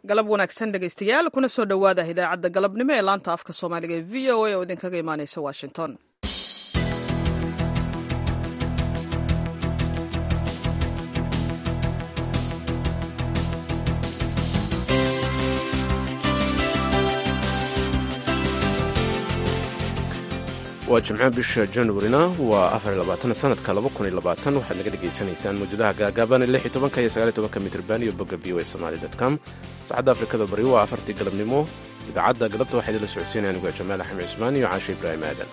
galab wanaagsan dhegaystayaal kuna soo dhowaada idaacadda galabnimo ee laanta afka soomaaliga ee v o a oo idinkaga imaanaysa washington waa jimco bisha januarina waa afarlabaatan-sanadka waxaad naga dhegaysanaysaan mawjadaha gaagaaban lix iyo tobanka iyo sagaal iyo tobanka mitrban iyo bogga v o a somali com saacadda afrikada bari waa afartii galabnimo idaacadda galabta waxaa idinla socodsiinaya anigu jamaal axmed cusmaan iyo caashe ibraahim aadan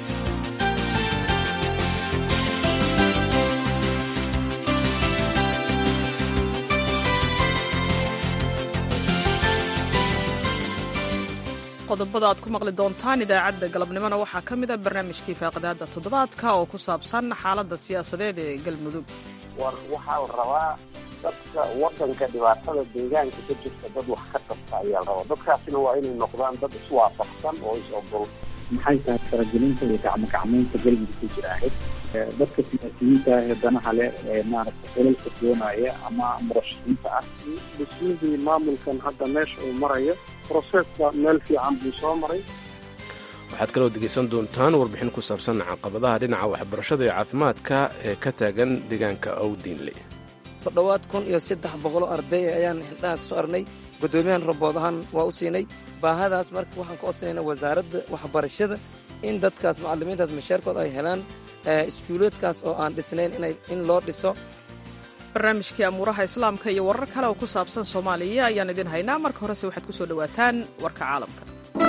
qodobada aad ku maqli doontaan idaacadda galabnimona waxaa ka mid a barnaamijkii faaqidaada toddobaadka oo ku saabsan xaaladda siyaasadeed ee galmudug war waxaa la rabaa dadka wadanka dhibaatada deegaanka ka jirta dad wax ka qabta ayaa la rabaa dadkaasina waa inay noqdaan dad iswaafaqsan oo is-ogol maxay tahay faragelinta iyo gacmogacmaynta galmudug ku jira ahayd dadka siyaasiyiinta ah ee danaha leh ee maaragta xilalka doonaya ama murashaxiinta ah dhismidii maamulkan hadda meesha uu marayo broseska meel fiican buu soo maray waxaad kaloo degaysan doontaan warbixin ku saabsan caqabadaha dhinaca waxbarashada iyo caafimaadka ee ka taagan deegaanka owdiinle toddobaad kun iyo saddex boqoloo arday ayaan xildhaha ka soo arnay guddoomiyahan rabood ahaan waa u siinay baahadaas marka waxaan ka codsanayna wasaaradda waxbarashada in dadkaas macallimiintaas mashaarkooda ay helaan iskuuleedkaas oo aan dhisnayn in loo dhiso barnaamijkii amuuraha islaamka iyo warar kale oo ku saabsan soomaaliya ayaan idin haynaa marka horese waxaad ku soo dhowaataan warka caalamka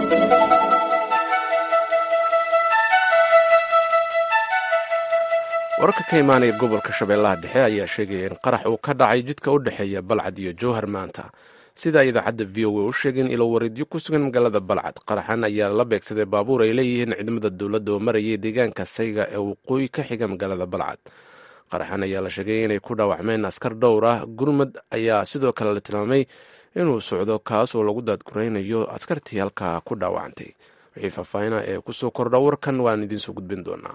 wararka ka imaanaya gobolka shabeellaha dhexe ayaa sheegaya in qarax uu ka dhacay jidka u dhexeeya balcad iyo jowhar maanta sida idaacadda v o a u sheegeen ilo wareedyo ku sugan magaalada balcad qaraxan ayaa la beegsaday baabuur ay leeyihiin ciidamada dowladda oo marayay deegaanka sayga ee waqooyi ka xiga magaalada balcad qaraxan ayaa la sheegay inay ku dhaawacmeen askar dhowr ah gurmud ayaa sidoo kale la tilmaamay inuu socdo kaas oo lagu daadguraynayo askartii halkaa ku dhaawacantay wixii faahfaahina ee kusoo kordha warkan waan idiinsoo gudbin doonaa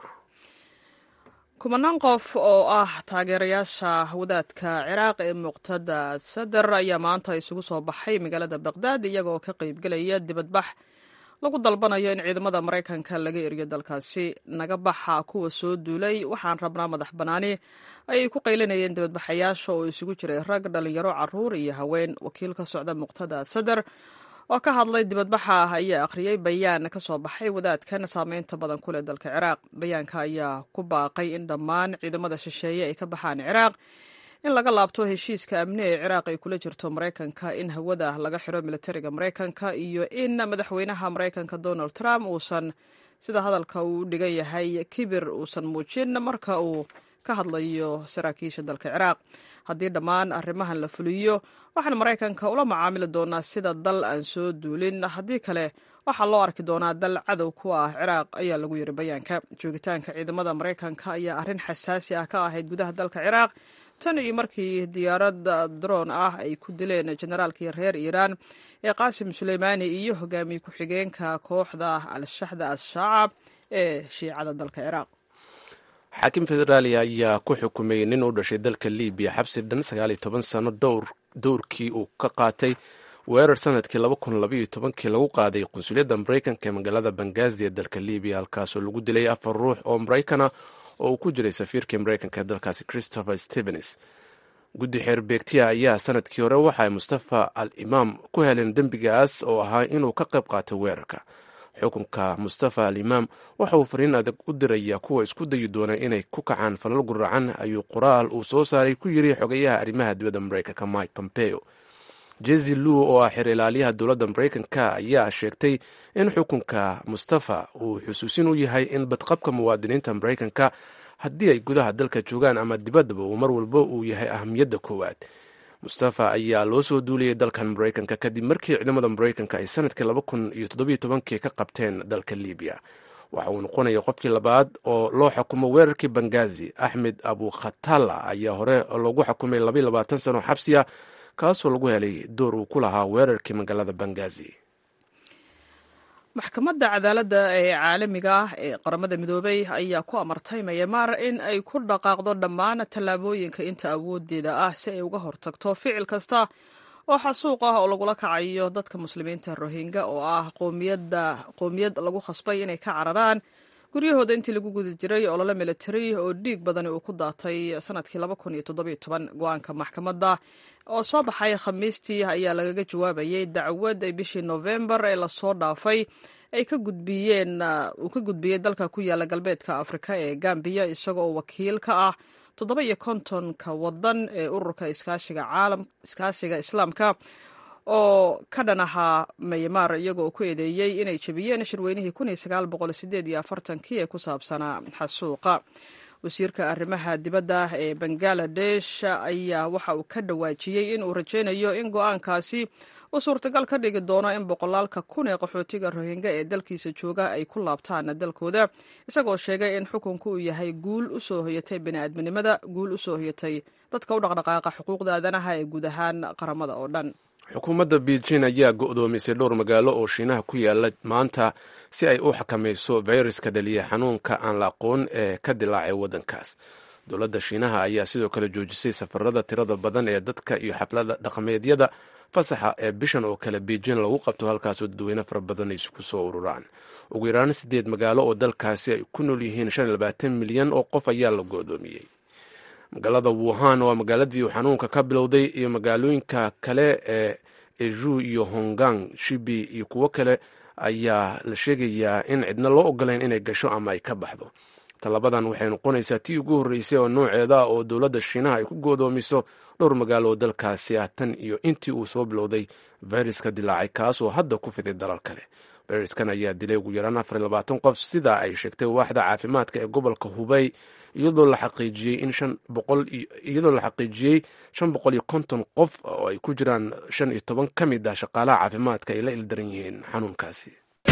kumanaan qof oo ah taageerayaasha wadaadka ciraaq ee muqtada sadar ayaa maanta isugu soo baxay magaalada baqdaad iyagoo ka qaybgelaya dibadbax lagu dalbanayo in ciidamada maraykanka laga eriyo dalkaasi naga baxa kuwa soo duulay waxaan rabnaa madax bannaani ayay ku qaylinayeen dibadbaxayaasha oo isugu jiray rag dhallinyaro caruur iyo haween wakiil ka socda muqtada sadar oo ka hadlay dibadbaxa ayaa akhriyey bayaan ka soo baxay wadaadkan saameynta badan ku leh dalka ciraaq bayaanka ayaa ku baaqay in dhammaan ciidamada shisheeye ay ka baxaan ciraaq in laga laabto heshiiska amni ee ciraaq ay kula jirto maraykanka in hawada laga xiro militariga maraykanka iyo in madaxweynaha maraykanka donald trump uusan sida hadalka uu u dhigan yahay kibir uusan muujin marka uu ka hadlayo saraakiisha dalka ciraaq haddii dhammaan arrimahan la fuliyo waxaan maraykanka ula macaamili doonaa sida dal aan soo duulin haddii kale waxaa loo arki doonaa dal cadow ku ah ciraaq ayaa lagu yiri bayaanka joogitaanka ciidamada maraykanka ayaa arrin xasaasi ah ka ahayd gudaha dalka ciraaq tan iyo markii diyaarad droon ah ay ku dileen generaalkii reer iiraan ee qaasim suleymaani iyo hogaamiye ku-xigeenka kooxda al-shaxda al-shaacab ee shiicada dalka ciraaq xaakim federaali ayaa ku xukumay nin u dhashay dalka libiya xabsi dhan sagaaliyo toban sano dowrkii uu ka qaatay weerar sanadkii laba kun labaiyo tobankii lagu qaaday qunsuliyadda maraykanka ee magaalada bangazi ee dalka libiya halkaasoo lagu dilay afar ruux oo maraykana oo uu ku jiray safiirkii maraykanka ee dalkaasi christopher stevens guddi xeer beegtiya ayaa sanadkii hore waxa ay mustafa al imaam ku heleen dembigaas oo ahaa inuu ka qayb qaatay weerarka xukunka mustafa al imaam waxa uu fariin adag u diraya kuwa isku dayi doona inay ku kacaan falal guracan ayuu qoraal uu soo saaray ku yiri xogayaha arrimaha dibadda maraykanka mike pompeo jezi lu oo ah xer ilaaliyaha dowladda maraykanka ayaa sheegtay in xukunka mustafa uu xusuusin u yahay in badqabka muwaadiniinta maraykanka haddii ay gudaha dalka joogaan ama dibaddaba uu mar walba uu yahay ahamiyadda koowaad mustafa ayaa loo soo duuliyey dalkan maraykanka kadib markii ciidamada maraykanka ay sanadkii laba kun iyo toddobiyo tobankii ka qabteen dalka libiya waxa uu noqonaya qofkii labaad oo loo xukumo weerarkii bangazi axmed abu khatala ayaa hore loogu xukumay labaiyo labaatan sano xabsiya kaasoo lagu helay door uu ku lahaa weerarkii magaalada bangazi maxkamadda cadaaladda ee caalamiga ah ee qaramada midoobay ayaa ku amartay mayamaar in ay ku dhaqaaqdo dhammaan tallaabooyinka inta awoodeeda ah si ay uga hortagto ficil kasta oo xasuuq ah oo lagula kacayo dadka muslimiinta rohingya oo ah qowmiyad lagu khasbay inay ka cararaan guryahooda intii lagu guda jiray olole military oo dhiig badani uu ku daatay sanadkii go-aanka maxkamadda oo soo baxay khamiistii ayaa lagaga jawaabayay dacwad ay bishii novembar ee lasoo dhaafay ay ka gudbiyeen uu ka gudbiyey dalka ku yaala galbeedka afrika ee gambiya isagoo wakiil ka ah toddoba iyo kontonka wadan ee ururka iskaashiga caalam iskaashiga islaamka oo ka dhan ahaa maymar iyagoo ku eedeeyey inay jebiyeen shirweynihii kun iyo sagaal boqol sideed iyo afartankii ee ku saabsanaa xasuuqa wasiirka arrimaha dibadda ee bangaladesh ayaa waxa uu ka dhawaajiyey in uu rajaynayo in go-aankaasi uu suurtagal ka dhigi doono in boqolaalka kun ee qaxootiga rohingya ee dalkiisa jooga ay ku laabtaan dalkooda isagoo sheegay in xukunku uu yahay guul u soo hoyatay bini'aadminimada guul u soo hoyatay dadka u dhaqdhaqaaqa xuquuqda aadanaha ee guud ahaan qaramada oo dhan xukuumadda beijing ayaa go'doomisay dhowr magaalo oo shiinaha ku yaala maanta si ay u xakamayso fayraska dhaliya xanuunka aan la aqoon ee ka dilaacay waddankaas dowladda shiinaha ayaa sidoo kale joojisay safarada tirada badan ee dadka iyo xaflada dhaqameedyada fasaxa ee bishan oo kale beijing lagu qabto halkaasoo dadweyne fara badan ay isku soo ururaan ugu yaraan sideed magaalo oo dalkaasi ay ku nool yihiin shan iyo labaatan milyan oo qof ayaa la go'doomiyey magaalada wuhan waa magaaladii uu xanuunka ka bilowday iyo magaalooyinka kale ee eju iyo hongang shibi iyo kuwo kale ayaa la sheegayaa in cidna loo ogolayn inay gasho ama ay ka baxdo tallabadan waxay noqonaysaa tii ugu horreysay oo nooceeda ah oo dowladda shiinaha ay ku goodoomiso dhowr magaalo oo dalkaasi ah tan iyo intii uu soo bilowday fayraska dilaacay kaas oo hadda ku fiday dalal kale fayraskan ayaa dilay ugu yaraan afar iyo labaatan qof sidaa ay sheegtay waaxda caafimaadka ee gobolka hubey iyadoo la xaqiijiyey in shan boqol iyadoo la xaqiijiyey shan boqol iyo konton qof oo ay ku jiraan shan iyo toban ka mid ah shaqaalaha caafimaadka ay la ildaran yihiin xanuunkaasi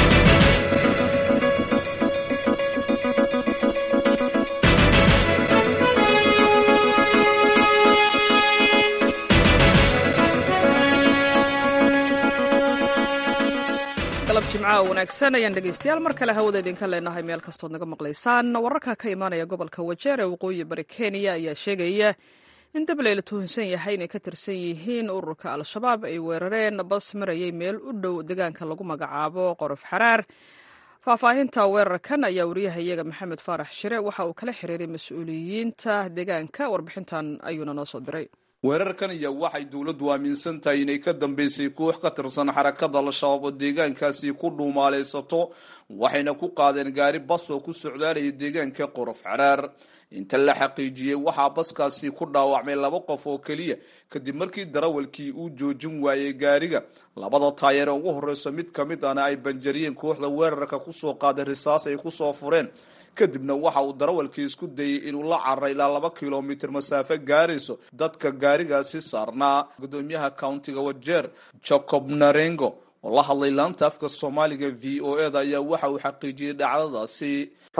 galab jimcaha wanaagsan ayaan dhegaystayaal mar kale hawada idinka leenahay meel kastood naga maqlaysaan wararka ka imaanaya gobolka wajeer ee waqooyi bari kenya ayaa sheegaya in dabley la tuhunsan yahay inay ka tirsan yihiin ururka al-shabaab ay weerareen bas marayay meel u dhow deegaanka lagu magacaabo qorof xaraar faahfaahinta weerarkan ayaa wariyaha iyaga maxamed faarax shire waxa uu kala xiriiray mas-uuliyiinta deegaanka warbixintan ayuuna noo soo diray weerarkan ayaa waxay dowladdu aaminsan tahay inay ka dambeysay koox ka tirsan xarakada al-shabaab oo deegaankaasi ku dhuumaalaysato waxayna ku qaadeen gaari bas oo ku socdaalaya deegaanka qorof xaraar inta la xaqiijiyey waxaa baskaasi ku dhaawacmay laba qof oo keliya kadib markii darawalkii uu joojin waayey gaariga labada taayeer ee ugu horreyso mid ka mid ana ay banjariyeen kooxda weerarka kusoo qaaday risaas ay kusoo fureen kadibna waxa uu darawalkii isku dayey inuu la cararay ilaa laba kilomitir masaafo gaarayso dadka gaarigaasi saarnaa gudoomiyaha countiga wajeer jacob narengo oo la hadlay laanta afka soomaaliga v o e da ayaa waxa uu xaqiijiyey dhacdadaasi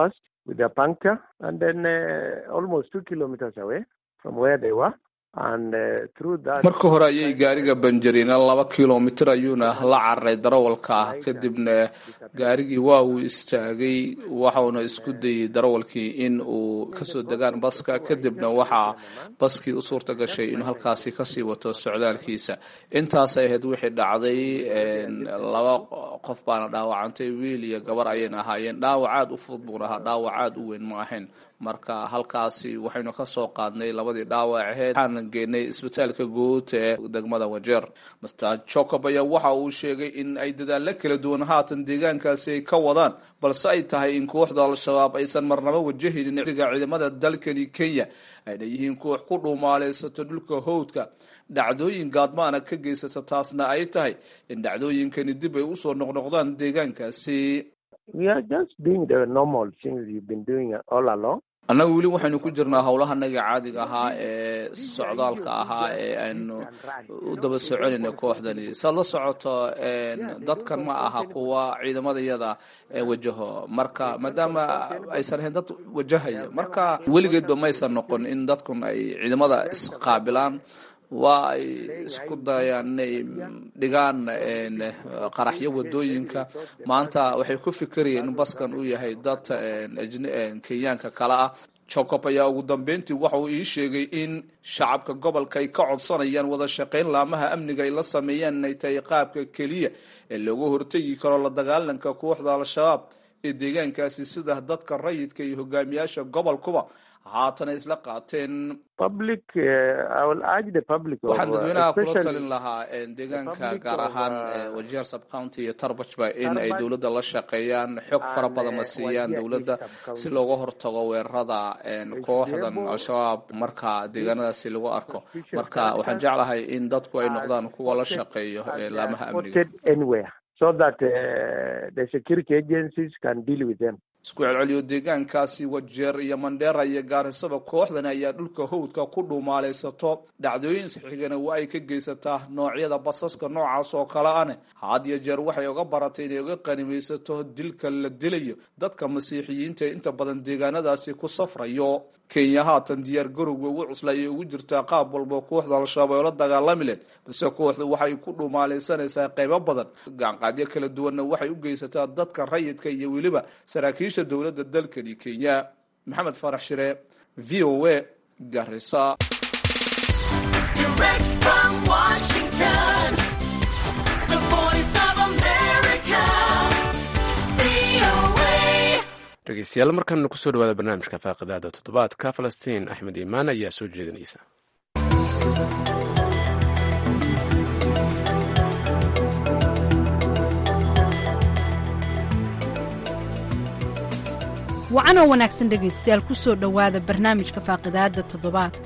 marka hore ayay gaariga banjariyeen laba kilomitir ayuuna la cararay darawalka ah kadibna gaarigii waa uu istaagay waxauna isku dayey darawalkii in uu kasoo degaan baska kadibna waxaa baskii u suurta gashay inuu halkaasi kasii wato socdaalkiisa intaasay ahayd wixii dhacday laba qof baana dhaawacantay wiil iyo gabar ayayna ahaayeen dhaawac aad u fudud buuna ahaa dhaawac aad u weyn ma ahayn marka halkaasi waxaynu kasoo qaadnay labadii dhaawac aheyd waxaana geenay isbitaalka guud ee degmada wajeer master jacob ayaa waxa uu sheegay in ay dadaallo kala duwan haatan deegaankaasi ay ka wadaan balse ay tahay in kooxda al-shabaab aysan marnaba wajahaynin ciiga ciidamada dalkani kenya ayna yihiin koox ku dhuumaalaysato dhulka howdka dhacdooyin gaadmaana ka geysata taasna ay tahay in dhacdooyinkani dib ay usoo noqnoqdaan deegaankaasi annaga weli waxaynu ku jirnaa howlahanaga caadiga ahaa ee socdaalka ahaa ee aynu u daba soconayna kooxdani saad la socoto dadkan ma aha kuwa ciidamadayada wajaho marka maadaama aysan ahayn dad wajahaya marka weligeedba maysan noqon in dadkun ay ciidamada isqaabilaan waa ay isku dayaan inay dhigaan qaraxyo wadooyinka maanta waxay ku fikirayeen in baskan uu yahay dad kenyaanka kale ah jacob ayaa ugu dambeyntii waxa uu ii sheegay in shacabka gobolka ay ka codsanayaan wada shaqayn laamaha amniga ay la sameeyaan inay tahay qaabka keliya ee looga hortegi karo la dagaalanka kooxda al-shabaab ee deegaankaasi sida dadka rayidka iyo hogaamiyaasha gobolkuba haatana isla qaateen waxaan dadweynaha kula talin lahaa deegaanka gaar ahaan wajeer subcounty iyo tarbajba in ay dowladda la shaqeeyaan xog fara badan la siiyaan dowladda si looga hortago weerarada kooxdan al-shabaab marka deegaanadaasi lagu arko marka waxaan jeclahay in dadku ay noqdaan kuwa la shaqeeyo laamaha amniga isku celceliyo deegaankaasi wajeer iyo mandheera iyo gaarisaba kooxdan ayaa dhulka howdka ku dhuumaalaysato dhacdooyin xigana waa ay ka geysataa noocyada basaska noocaas oo kale ane had iyo jeer waxay uga baratay inay uga qanimaysato dilka la dilayo dadka masiixiyiinta inta badan deegaanadaasi ku safrayo kenya haatan diyaar garowga ugu cusla ayay ugu jirtaa qaab walba kooxda al-shabaab oo la dagaalami leed balse kooxdu waxay ku dhumaalaysanaysaa qaybo badan gaanqaadyo kala duwanna waxay u geysataa dadka rayidka iyo weliba saraakiisha dowladda dalkani kenya maxamed farax shire v o a garisa dhegeystayaal markaana kusoo dhawaada barnaamijka faaqidaada toddobaadka falastiin axmed iimaan ayaa soo jeedinaysa wacanoo wanaagsan dhegaystayaal ku soo dhowaada barnaamijka faaqidaadda toddobaadka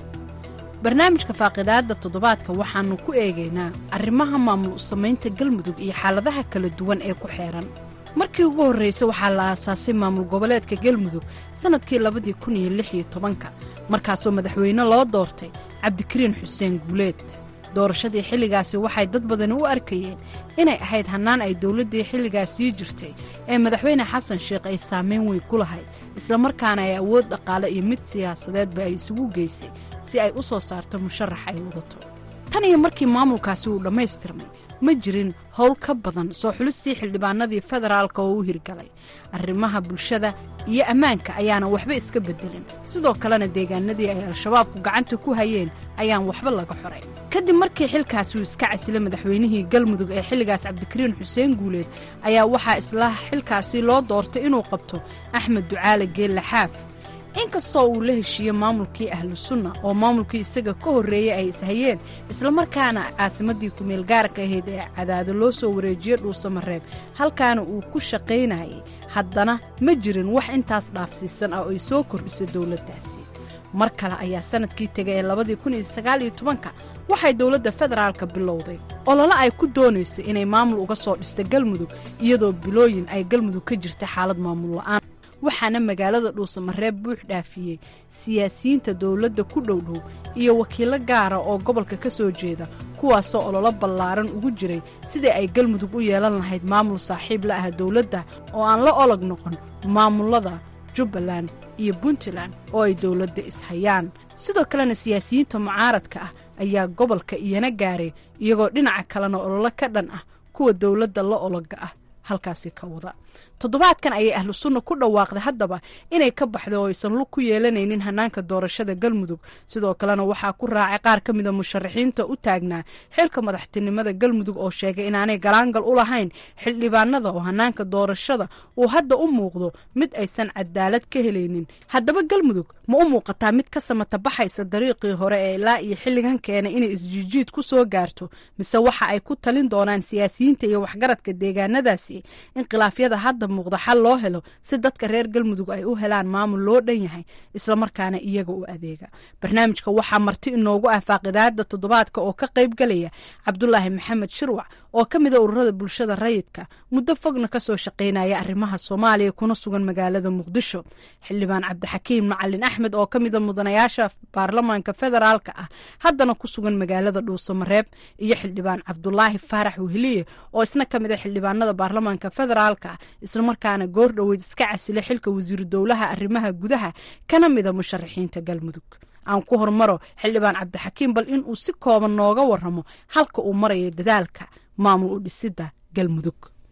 barnaamijka faaqidaadda toddobaadka waxaannu ku eegaynaa arrimaha maamul u samaynta galmudug iyo xaaladaha kala duwan ee ku xeehan markii ugu horraysay waxaa la aasaasay maamul goboleedka galmudug sannadkii labadii kun iyo lix iyo tobanka markaasoo madaxweyne loo doortay cabdikariin xuseen guuleed doorashadii xilligaasi waxay dad badani u arkayeen inay ahayd hannaan ay dowladdii xilligaasii jirtay ee madaxweyne xasan sheekh ay saamayn weyn ku lahayd islamarkaana ay awood dhaqaale iyo mid siyaasadeedba ay isugu geysay si ay u soo saarto musharax ay wadato tan iyo markii maamulkaasi uu dhammaystirmay ma jirin howl ka badan soo xulistii xildhibaanadii federaalka oo u hirgalay arrimaha bulshada iyo ammaanka ayaana waxba iska beddelin sidoo kalena deegaanadii ay al-shabaabku gacanta ku hayeen ayaan waxba laga xoray kadib markii xilkaasi uu iska casilay madaxweynihii galmudug ee xilligaas cabdikariin xuseen guuleed ayaa waxaa isla xilkaasi loo doortay inuu qabto axmed ducaale geelle xaaf inkastoo uu la heshiiyey maamulkii ahlu sunna oo maamulkii isaga ka horreeyey ay ishayeen islamarkaana caasimaddii kumeel gaarka ahayd ee cadaado loo soo wareejiyey dhuusamareeb halkaana uu ku shaqaynayay haddana ma jirin wax intaas dhaafsiisan ah oo ay soo kordhisay dowladdaasi mar kale ayaa sannadkii tegay ee labadii kun iyo sagaal iyo tobanka waxay dowladda federaalka bilowday olole ay ku doonayso inay maamul uga soo dhista galmudug iyadoo bilooyin ay galmudug ka jirta xaalad maamul la'aan waxaana magaalada dhuusamareeb buux dhaafiyey siyaasiyiinta dowladda ku dhowdhow iyo wakiilo gaara oo gobolka ka soo jeeda kuwaasoo ololo ballaaran ugu jiray sidai ay galmudug u yeelan lahayd maamul saaxiib la ah dowladda oo aan la olog noqon maamullada jubbaland iyo puntland oo ay dowladda ishayaan sidoo kalena siyaasiyiinta mucaaradka ah ayaa gobolka iyana gaaray iyagoo dhinaca kalena ololo ka dhan ah kuwa dowladda la ologa ah halkaasi ka wada toddobaadkan ayay ahlu sunna ku dhawaaqday haddaba inay ka baxday oo aysan lug ku yeelanaynin hanaanka doorashada galmudug sidoo kalena waxaa ku raacay qaar ka mida musharaxiinta u taagnaa xilka madaxtinimada galmudug oo sheegay inaanay galaangal u lahayn xildhibaanada oo hanaanka doorashada uu hadda u muuqdo mid aysan cadaalad ka helaynin haddaba galmudug ma u muuqataa mid ka samata baxaysa dariiqii hore ee ilaa iyo xilligan keenay inay isjiijiid ku soo gaarto mise waxa ay ku talin doonaan siyaasiyiinta iyo waxgaradka deegaanadaasi in khilaafyada hadda muuqda xal loo helo si dadka reer galmudug ay u helaan maamul loo dhan yahay islamarkaana iyaga u adeega barnaamijka waxaa marti inoogu ah faaqidaada toddobaadka oo ka qayb galaya cabdulaahi maxamed shirwac oo ka mida ururada bulshada rayidka muddo fogna kasoo shaqaynaya arrimaha soomaaliya kuna sugan magaalada muqdisho xildhibaan cabdixakiim macalin axmed oo ka mida mudanayaasha baarlamaanka federaalka ah haddana ku sugan magaalada dhuusamareeb iyo xildhibaan cabdulaahi faarax weheliye oo isna ka mid a xildhibaanada baarlamaanka federaalka ah islamarkaana goor dhoweyd iska casilay xilka wasiiru dowlaha arrimaha gudaha kana mida musharaxiinta galmudug aan ku hormaro xildhibaan cabdixakiim bal inuu si kooban nooga waramo halka uu marayo dadaalka maamul u dhisidda galmudug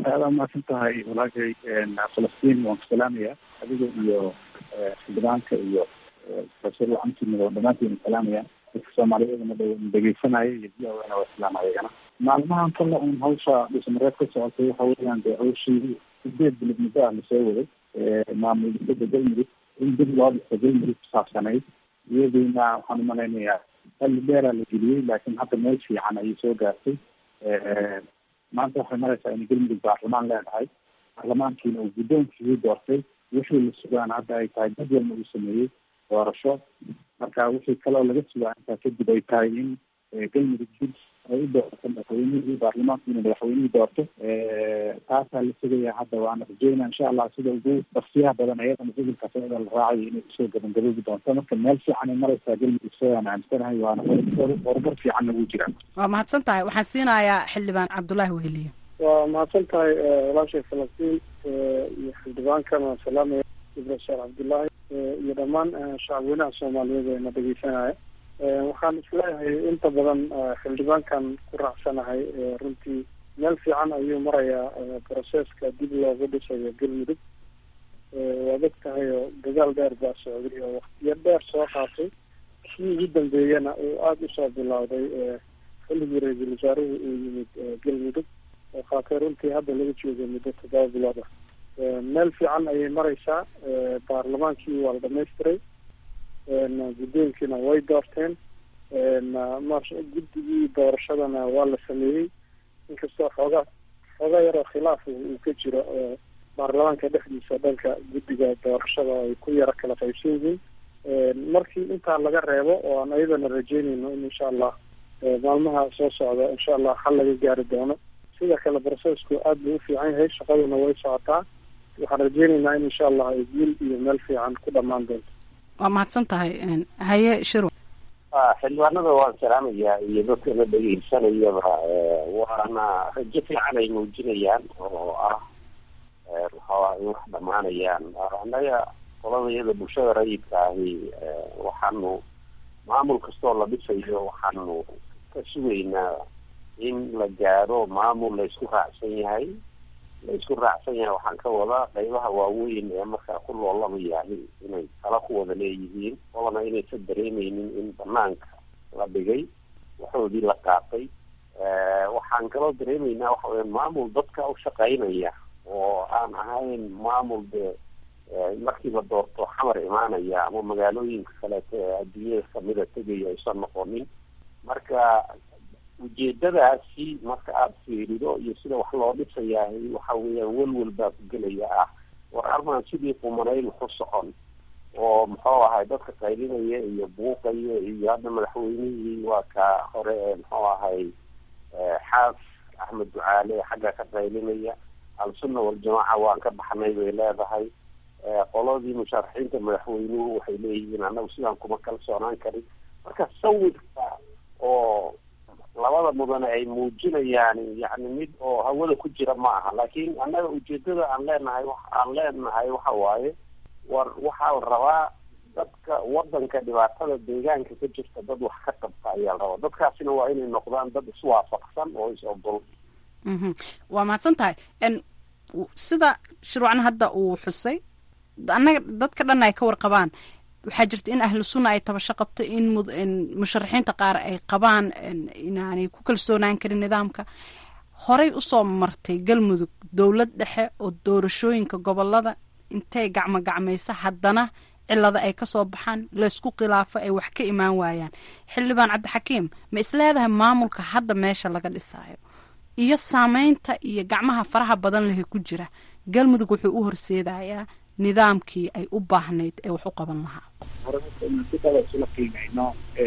aada umahadsan tahay walaashay falastiin waan ku salaamaya adiga iyo xildhibaanka iyo profesor camsimid oo dhammaantiin salaamaya dadka soomaaliyeedna dhegeysanaya iyo diyawana waa islaamaya iyagana maalmahan kale un hawsha dhismareed ka socotay waxa weeyaan dee hawshii sideed bilod muddo ah lasoo waday maamul dibada galmudug in dib loo dhisto galmudug kusaabsanayd iyadiina waxaan umalaynayaa xilli dheeraa la geliyey laakiin hadda meel fiican ayay soo gaartay maanta waxay maraysaa in galmudug baarlamaan leedahay baarlamaankiina uu guddoonkiisii doortay wixii la sugaan hadda ay tahay jadwalna uu sameeyey doorasho marka wixii kaloo laga sugaa intaa kadib ay tahay in galmudug dib ay u doorto madaxweynihii baarlamaanku inuu madaxweynihii doorto taasaa la sugaya hadda waana rajeynaa insha allah sida ugu darsiyaha badan ayadana gobolkaas ayada la raacayo inay usoo gabangaboobi doonto marka meel fiican ay maraysaa galmudug sidaan aaminsanahay waana horumar fiicanna wuu jiraa waa mahadsan tahay waxaan siinayaa xildhibaan cabdullaahi weheliye waa mahadsan tahay walaashay falastiin iyo xildhibaankana waan salaamaya profesor cabdullaahi iyo dhammaan shacabweynaha soomaaliyeed ee na dhegeysanaya waxaan isleeyahay inta badan xildhibaankan ku raacsanahay runtii meel fiican ayuu marayaa broseska dib loogu dhisayo galmudug waad og tahay oo dagaal dheer baa socday oo waktiyo dheer soo qaatay kii ugu dambeeyana uu aada usoo bilowday xilligii ra-iisul wasaaruhu uu yimid galmudug oo qaatay runtii hadda laga joogo muddo toddoba bilood ah meel fiican ayay mareysaa baarlamaankii waa la dhamaystiray guddoonkiina way doorteen guddigii doorashadana waa la sameeyey inkastoo xoogaa xoogaa yaroo khilaaf uu ka jiro baarlamaanka dhexdiisa dhanka guddiga doorashada ay ku yaro kala qaybsan yihiin markii intaa laga reebo oo aan ayadana rajeynayno in insha allah maalmaha soo socda insha allah xal laga gaari doono sida kale brocesku aada buu u fiican yahay shaqaduna way socotaa waxaan rajeynaynaa in insha allah ay guul iyo meel fiican ku dhamaan doonto waa mahadsan tahay haye shirw xildhibaanada waan salaamayaa iyo dadkana dhegeysanayaba waana rajo fiican ay muujinayaan oo ah maxaa in wax dhamaanayaan annaga qolada iyada bulshada rayidka ahi waxaanu maamul kastoo la dhisayo waxaanu ka sugaynaa in la gaaro maamul la isku raacsan yahay la isku raacsan yahay waxaan ka wadaa qaybaha waaweyn ee markaa ku loolamayahay inay tala ku wada leeyihiin olana inaysan dareemeynin in banaanka la dhigay waxoodii la qaatay waxaan kaloo dareemeynaa waxa weya maamul dadka u shaqeynaya oo aan ahayn maamul de markii la doorto xamar imaanaya ama magaalooyinka kaleeto ee adduunyada kamida tegaya aysan noqonin marka ujeedadaasi marka aada fiirido iyo sida wax loo dhisayahay waxa weeyaan welwel baa ku gelaya ah war armaan sidii qumanayn waxu socon oo muxuu ahay dadka qaylinaya iyo buuqaya iyo hadda madaxweynihii waa ka hore ee muxuu ahay xaas axmed ducaale xagga ka qaylinaya al-sunna waljamaaca waan ka baxnay bay leedahay qoladii musharaxiinta madaxweynuhu waxay leeyihiin annagu sidaan kuma kalsoonaan karin marka sawirka oo labada mudane ay muujinayaan yani mid oo hawada ku jira ma aha laakiin annaga ujeedada aan leenahay aan leenahay waxa waaye war waxaa la rabaa dadka wadanka dhibaatada deegaanka ka jirta dad wax ka qabta ayaa la rabaa dadkaasina waa inay noqdaan dad iswaafaqsan oo is ogol waa mahadsan tahay sida shirwacan hadda uu xusay annaga dadka dhan ay ka warqabaan waxaa jirta in ahlu sunna ay tabasho qabto in musharaxiinta qaar ay qabaan inaanay ku kalsoonaan karin nidaamka horey usoo martay galmudug dowlad dhexe oo doorashooyinka gobolada intay gacmo gacmaysa haddana cilada ay kasoo baxaan laysku khilaafo ay wax ka imaan waayaan xildhibaan cabdixakiim ma isleedahay maamulka hadda meesha laga dhisaayo iyo saameynta iyo gacmaha faraha badan lehe ku jira galmudug wuxuu u horseedayaa nidaamkii ay u baahnayd ee wax u qaban lahaa sidaba isula qiimeyno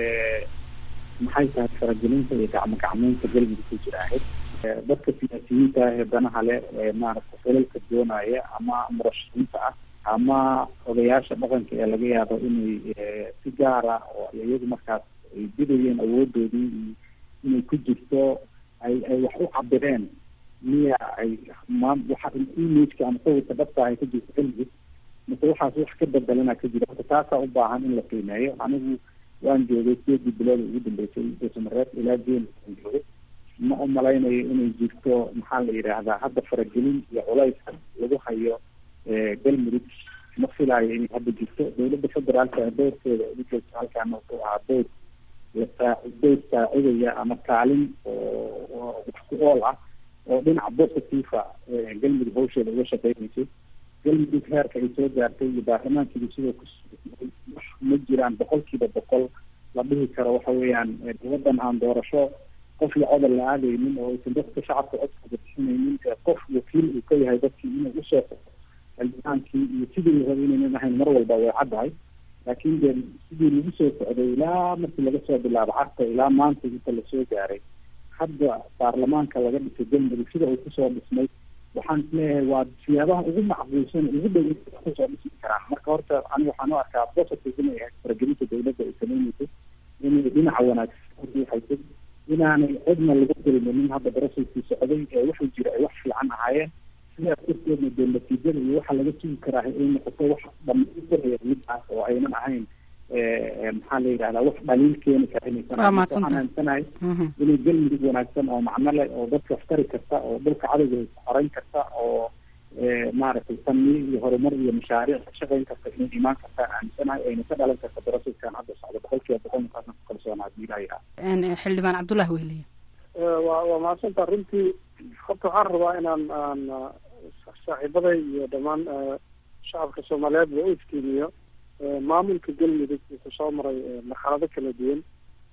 maxay tahay faragelinta iyo gacmo gacmeynta galmudug ku jira ahayd dadka siyaasiyiinta ah ee danaha leh ee maaragta xilalka doonaya ama murashaxiinta ah ama odayaasha dhaqanka ee laga yaabo inay si gaara oo iyagu markaas ay didayeen awoodoodii inay ku jirto ay ay wax u cabireen miya ay ma waxa imageka ama sawirka dhabta ay ka jirto galmudug mase waxaas wax ka bedelana ka jira marka taasaa u baahan in la qiimeeyo anigu waan joogay sideedii bilood ugu dambeysay dosamareed ilaa jeen aan joogay ma u malaynayo inay jirto maxaa la yidhaahdaa hadda faragelin iyo culayska lagu hayo galmudug ma filaayo inay hadda jirto dowladda federaalka doorkeeda ugu joogto halkaana wuxuu ahaa door lasaa door saacidaya ama kaalin oo wax ku ool ah oo dhinaca positiva galmudug hawsheeda uga shaqeynaysay galmudug heerka ay soo gaartay iyo baarlamaankiiba sidoo ku wax ma jiraan boqolkiiba boqol la dhihi karo waxa weeyaan waddan aan doorasho qof iyo codol la aadaynin oo aysan dadka shacabka codkooda bixinaynin qof wakiil uu ka yahay dadkii inuu usoo xildhibaankii iyo sidii la rabay inaynan ahayn mar walba way caddahay laakiin de sidii lagu soo socday ilaa markii laga soo bilaabo carta ilaa maanta inta lasoo gaaray hadda baarlamaanka laga dhisay galmudug sida uu kusoo dhismay waxaan isleeyahay waa siyaabaha ugu macquulsan ugu dhow kusoo dhismi karaan marka horta ani waxaan u arkaa positive inay ahayd faragelinta dowladda ay sameynayso inay dhinaca wanaagsan uruuxayso inaanay cidna lagu dulminin hadda barasulkii socday ee wuxuu jira ay wax fiican ahaayeen sidaas darteedna dee natiijada iyo waxa laga sugi karaa ay noqoto wax dhamaystiraya midaas oo aynan ahayn maxaa la yidhahdaa wax dhaliil keeni kara inaysan waxaan aaminsanahay inay galmudug wanaagsan oo macno leh oo dadka aftari karta oo dhulka cadowga xoreyn karta oo maaragtay tanmiyo iyo horumar iyo mashaariic ka shaqeyn karta inay imaan kartaan aaminsanahay ayna ka dhalan karta barasulkan hadda socda boqolkiiba boqol markaasna ku kalsoonaa hadii ilaha yidhaha xildhibaan cabdullahi wehliye waa waa mahadsantaa runtii horta waxaan rabaa inaan aan saaxiibaday iyo dhammaan shacabka soomaaliyeed ba u iftiimiyo maamulka galmudug wuxuu soo maray marxalado kala duwan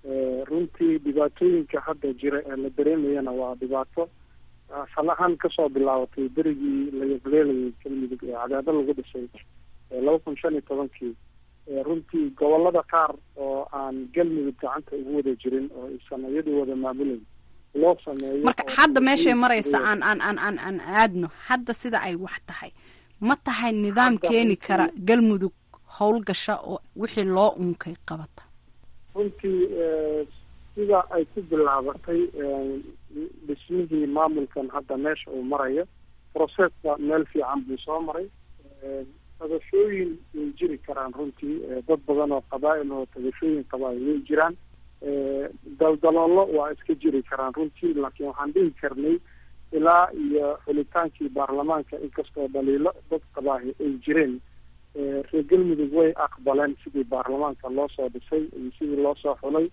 runtii dhibaatooyinka hadda jira ee la dareemayana waa dhibaato asal ahaan kasoo bilaabatay berigii la yableelayay galmudug ee cadaado lagu dhisay laba kun shan iyo tobankii runtii gobolada qaar oo aan galmudug gacanta ugu wada jirin oo aysan iyadu wada maamulayn loo sameeyo marka hadda meeshay maraysa aan aan aan aan aan aadno hadda sida ay wax tahay ma tahay nidaam keeni kara galmudug howlgasha oo wixii loo unkay qabata runtii sida ay ku bilaabatay dhismihii maamulkan hadda meesha uu marayo processka meel fiican buu soo maray tabashooyin way jiri karaan runtii dad badan oo qabaa-il oo tabashooyin qabaa-il way jiraan daldaloolo waa iska jiri karaan runtii laakiin waxaan dhihi karnay ilaa iyo xulitaankii baarlamaanka inkastoo dhaliilo dad qabaahi ay jireen reer galmudug way aqbaleen sidii baarlamaanka loo soo dhisay iyo sidii loo soo xulay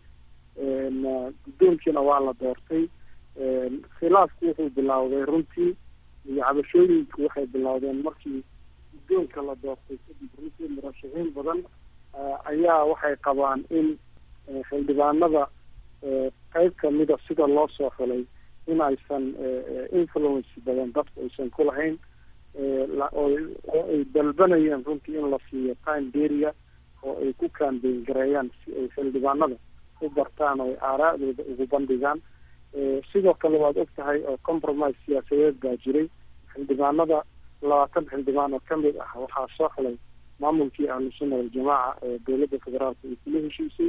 guddoonkiina waa la doortay khilaafku wuxuu bilowday runtii iyo cabashooyinku waxay bilowdeen markii guddoonka la doortay kadib runtii murashaxiin badan ayaa waxay qabaan in xildhibaanada qeyb kamida sida loo soo xulay in aysan influence badan dadku aysan ku lahayn oo ay dalbanayeen runtii in la siiyo time deria oo ay ku kambeyn gareeyaan si ay xildhibaanada u bartaan oo ay aaraa'dooda ugu bandhigaan sidoo kale waad og tahay oo compromise siyaasadeed baa jiray xildhibaanada labaatan xildhibaan oo kamid ah waxaa soo xulay maamulkii ahlusunna waljamaaca ee dowladda federaalka ay kula heshiisay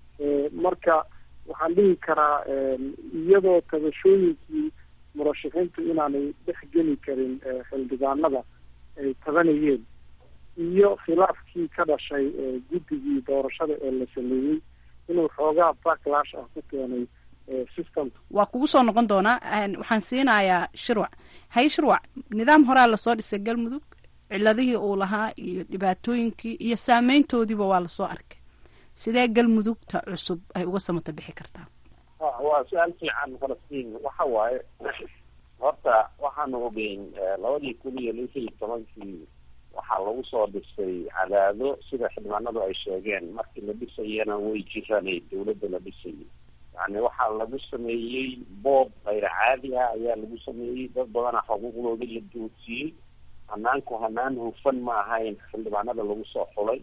marka waxaan dhihi karaa iyadoo tabashooyinkii murashaxiintu inaanay dhex geli karin xildhibaanada ay tabanayeen iyo khilaafkii ka dhashay guddigii doorashada ee la sameeyey inuu xoogaa backlash ah ku keenay systemka waa kugu soo noqon doonaa waxaan siinayaa shirwac hay shirwac nidaam horaa lasoo dhisay galmudug ciladihii uu lahaa iyo dhibaatooyinkii iyo saameyntoodiiba waa lasoo arkay sidee galmudugta cusub ay uga samata bixi kartaa waa su-aal fiican falastiin waxa waaye horta waxaanu ogeyn labadii kun iyo lix iyo tobankii waxaa lagu soo dhisay cadaado sida xildhibaanadu ay sheegeen markii la dhisayana way jiranay dawladda la dhisayay yani waxaa lagu sameeyey boob kayr caadi ah ayaa lagu sameeyey dad badana xuquuqdoodii la doodsiiyey hanaanku hanaan hufan ma ahayn xildhibaanada lagu soo xulay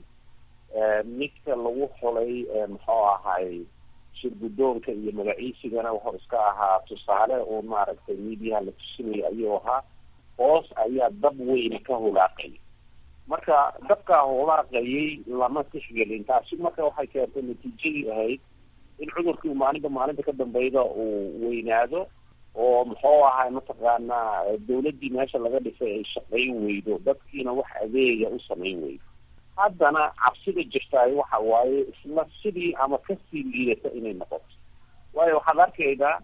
midka lagu xulay muxuu ahay shir guddoonka iyo magaciisigana wuxuu iska ahaa tusaale oo maaragtay miidiyaha la tusinaya ayuu ahaa hoos ayaa dab weyne ka hulaaqay marka dabkaa hulaaqayay lama tixgelin taasi marka waxay keentay natiijadii ahayd in cudurkii maalinta maalinta ka dambeyda uu weynaado oo muxuu ahay mataqaanaa dawladdii meesha laga dhisay ay shaqayn weydo dadkiina wax adeega u samayn weydo haddana cabsida jirtaay waxa waaye isla sidii ama kasii liidata inay noqoto waayo waxaad arkaydaa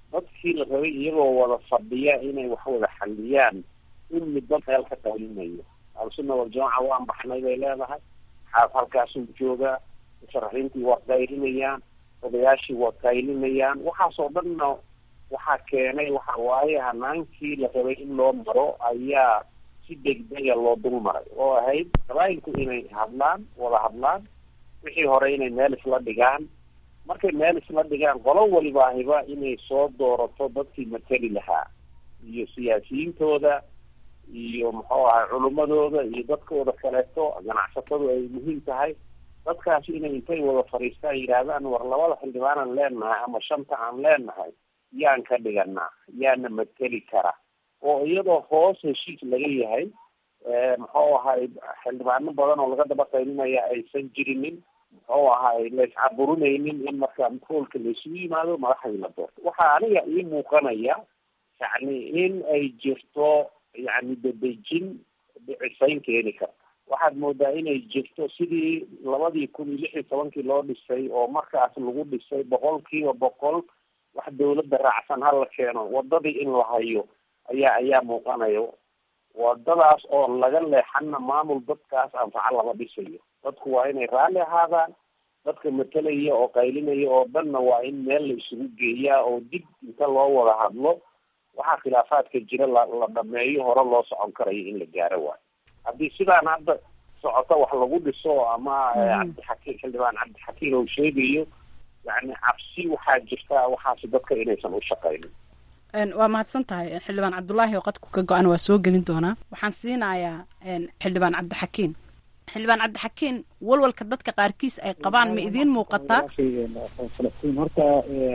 dadkii la rabay iyagoo wada fadhiya inay wax wada xalliyaan in midba meel ka qaylinayo alsunna waljamaca waan baxnay bay leedahay xaaf halkaasuu joogaa musharaxiintii waa qaylinayaan odayaashii waa qaylinayaan waxaasoo dhanna waxaa keenay waxa waaye hanaankii la rabay in loo maro ayaa si degdega loo dul maray oo ahayd qabaayilku inay hadlaan wada hadlaan wixii hore inay meel isla dhigaan markay meel isla dhigaan qolo walibaahiba inay soo doorato dadkii mateli lahaa iyo siyaasiyiintooda iyo muxuu ahay culimadooda iyo dadkooda kaleeto ganacsatadu ay muhiim tahay dadkaasi inay intay wada fadhiistaan yidhaahdaan war labada xildhibaanaan leenahay ama shanta aan leenahay yaan ka dhiganaa yaana mateli kara oo iyadoo hoos heshiis laga yahay muxuu ahay xildhibaano badan oo laga daba qaylinaya aysan jirinin muxuu ahay layscaburinaynin in marka hoolka laysugu yimaado madaxdii la doorto waxaa aniga ii muuqanaya yacni in ay jirto yacni dadejin dhicisayn keeni karta waxaad moodaa inay jirto sidii labadii kun iyo lix iyo tobankii loo dhisay oo markaas lagu dhisay boqol kiiba boqol wax dawladda raacsan hala keeno wadadii in la hayo ayaa ayaa muuqanayo wadadaas oo laga leexana maamul dadkaas anfaco lama dhisayo dadku waa inay raalli ahaadaan dadka matelaya oo qaylinaya oo dhanna waa in meel la isugu geeyaa oo dib inta loo wada hadlo waxaa khilaafaadka jira la la dhameeyo hore loo socon karayo in la gaaro waayo haddii sidaan hadda socoto wax lagu dhiso ama cabdixakiim xildhibaan cabdixakiim uu sheegayo yani cabsi waxaa jirta waxaasi dadka inaysan u shaqaynin waa mahadsan tahay xildhibaan cabdulaahi oo qadku ka go-an waa soo gelin doonaa waxaan siinayaa xildhibaan cabdixakiin xildhibaan cabdixakiin walwalka dadka qaarkiis ay qabaan ma idiin muuqataa falastiin horta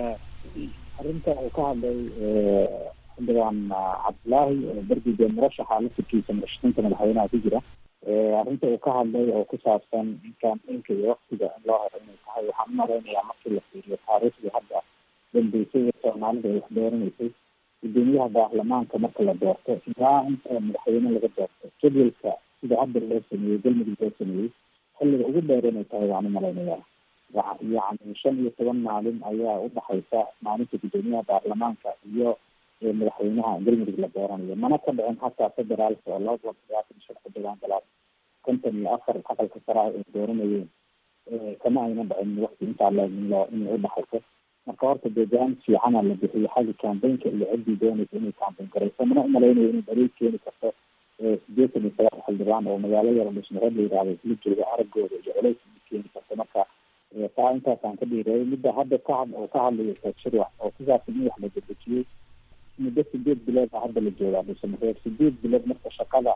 arrinta uu ka hadlay xildhibaan cabdulaahi bergige murashaxa lafirkiisa murashaxiinta madaxweynaha ku jira arrinta uu ka hadlay oo ku saabsan in kaambeynka iyo waktiga in loo helo inay tahay waxaan u malaynayaa markii la fiiriyo taariikhdii hadda dambeysay ee soomaalida ay wax dooranaysay gudoomiyaha baarlamaanka marka la doorto ilaa inta madaxweyne laga doorto jadwalka sida hadda loo sameeyey galmudug loo sameeyey xilliga ugu dheer inay tahay waan u malaynayaa yacni shan iyo toban maalin ayaa udhaxaysa maalinta gudoomiyaha baarlamaanka iyo madaxweynaha galmudug la dooranayo mana ka dhicin hataa federaalka oo laba boqol sagaatan shan xildhibaan galaad konton iyo afar aqalka sare ah ay dooranayeen kama ayna dhicin wakti intaa leeg in loo inay udhaxayso marka horta dee go-aan fiicana la bixiyo xagga kambeynka iyo ciddii doonaysa inay kambeyn garayso mana umalaynayo inay daliil keeni karto sideetan iyo sagaal xildhibaan oo magaalo yar dhismareed la yidhahdo isla jooga araggooda iyo culays keeni karto marka taa intaasaan ka dhiireeyay midda hadda ka had oo ka hadlayo taagshirwax oo ku saabsan in wax la dedejiyey muddo sideed bilood a hadda la joogaa dhismareed sideed bilood marka shaqada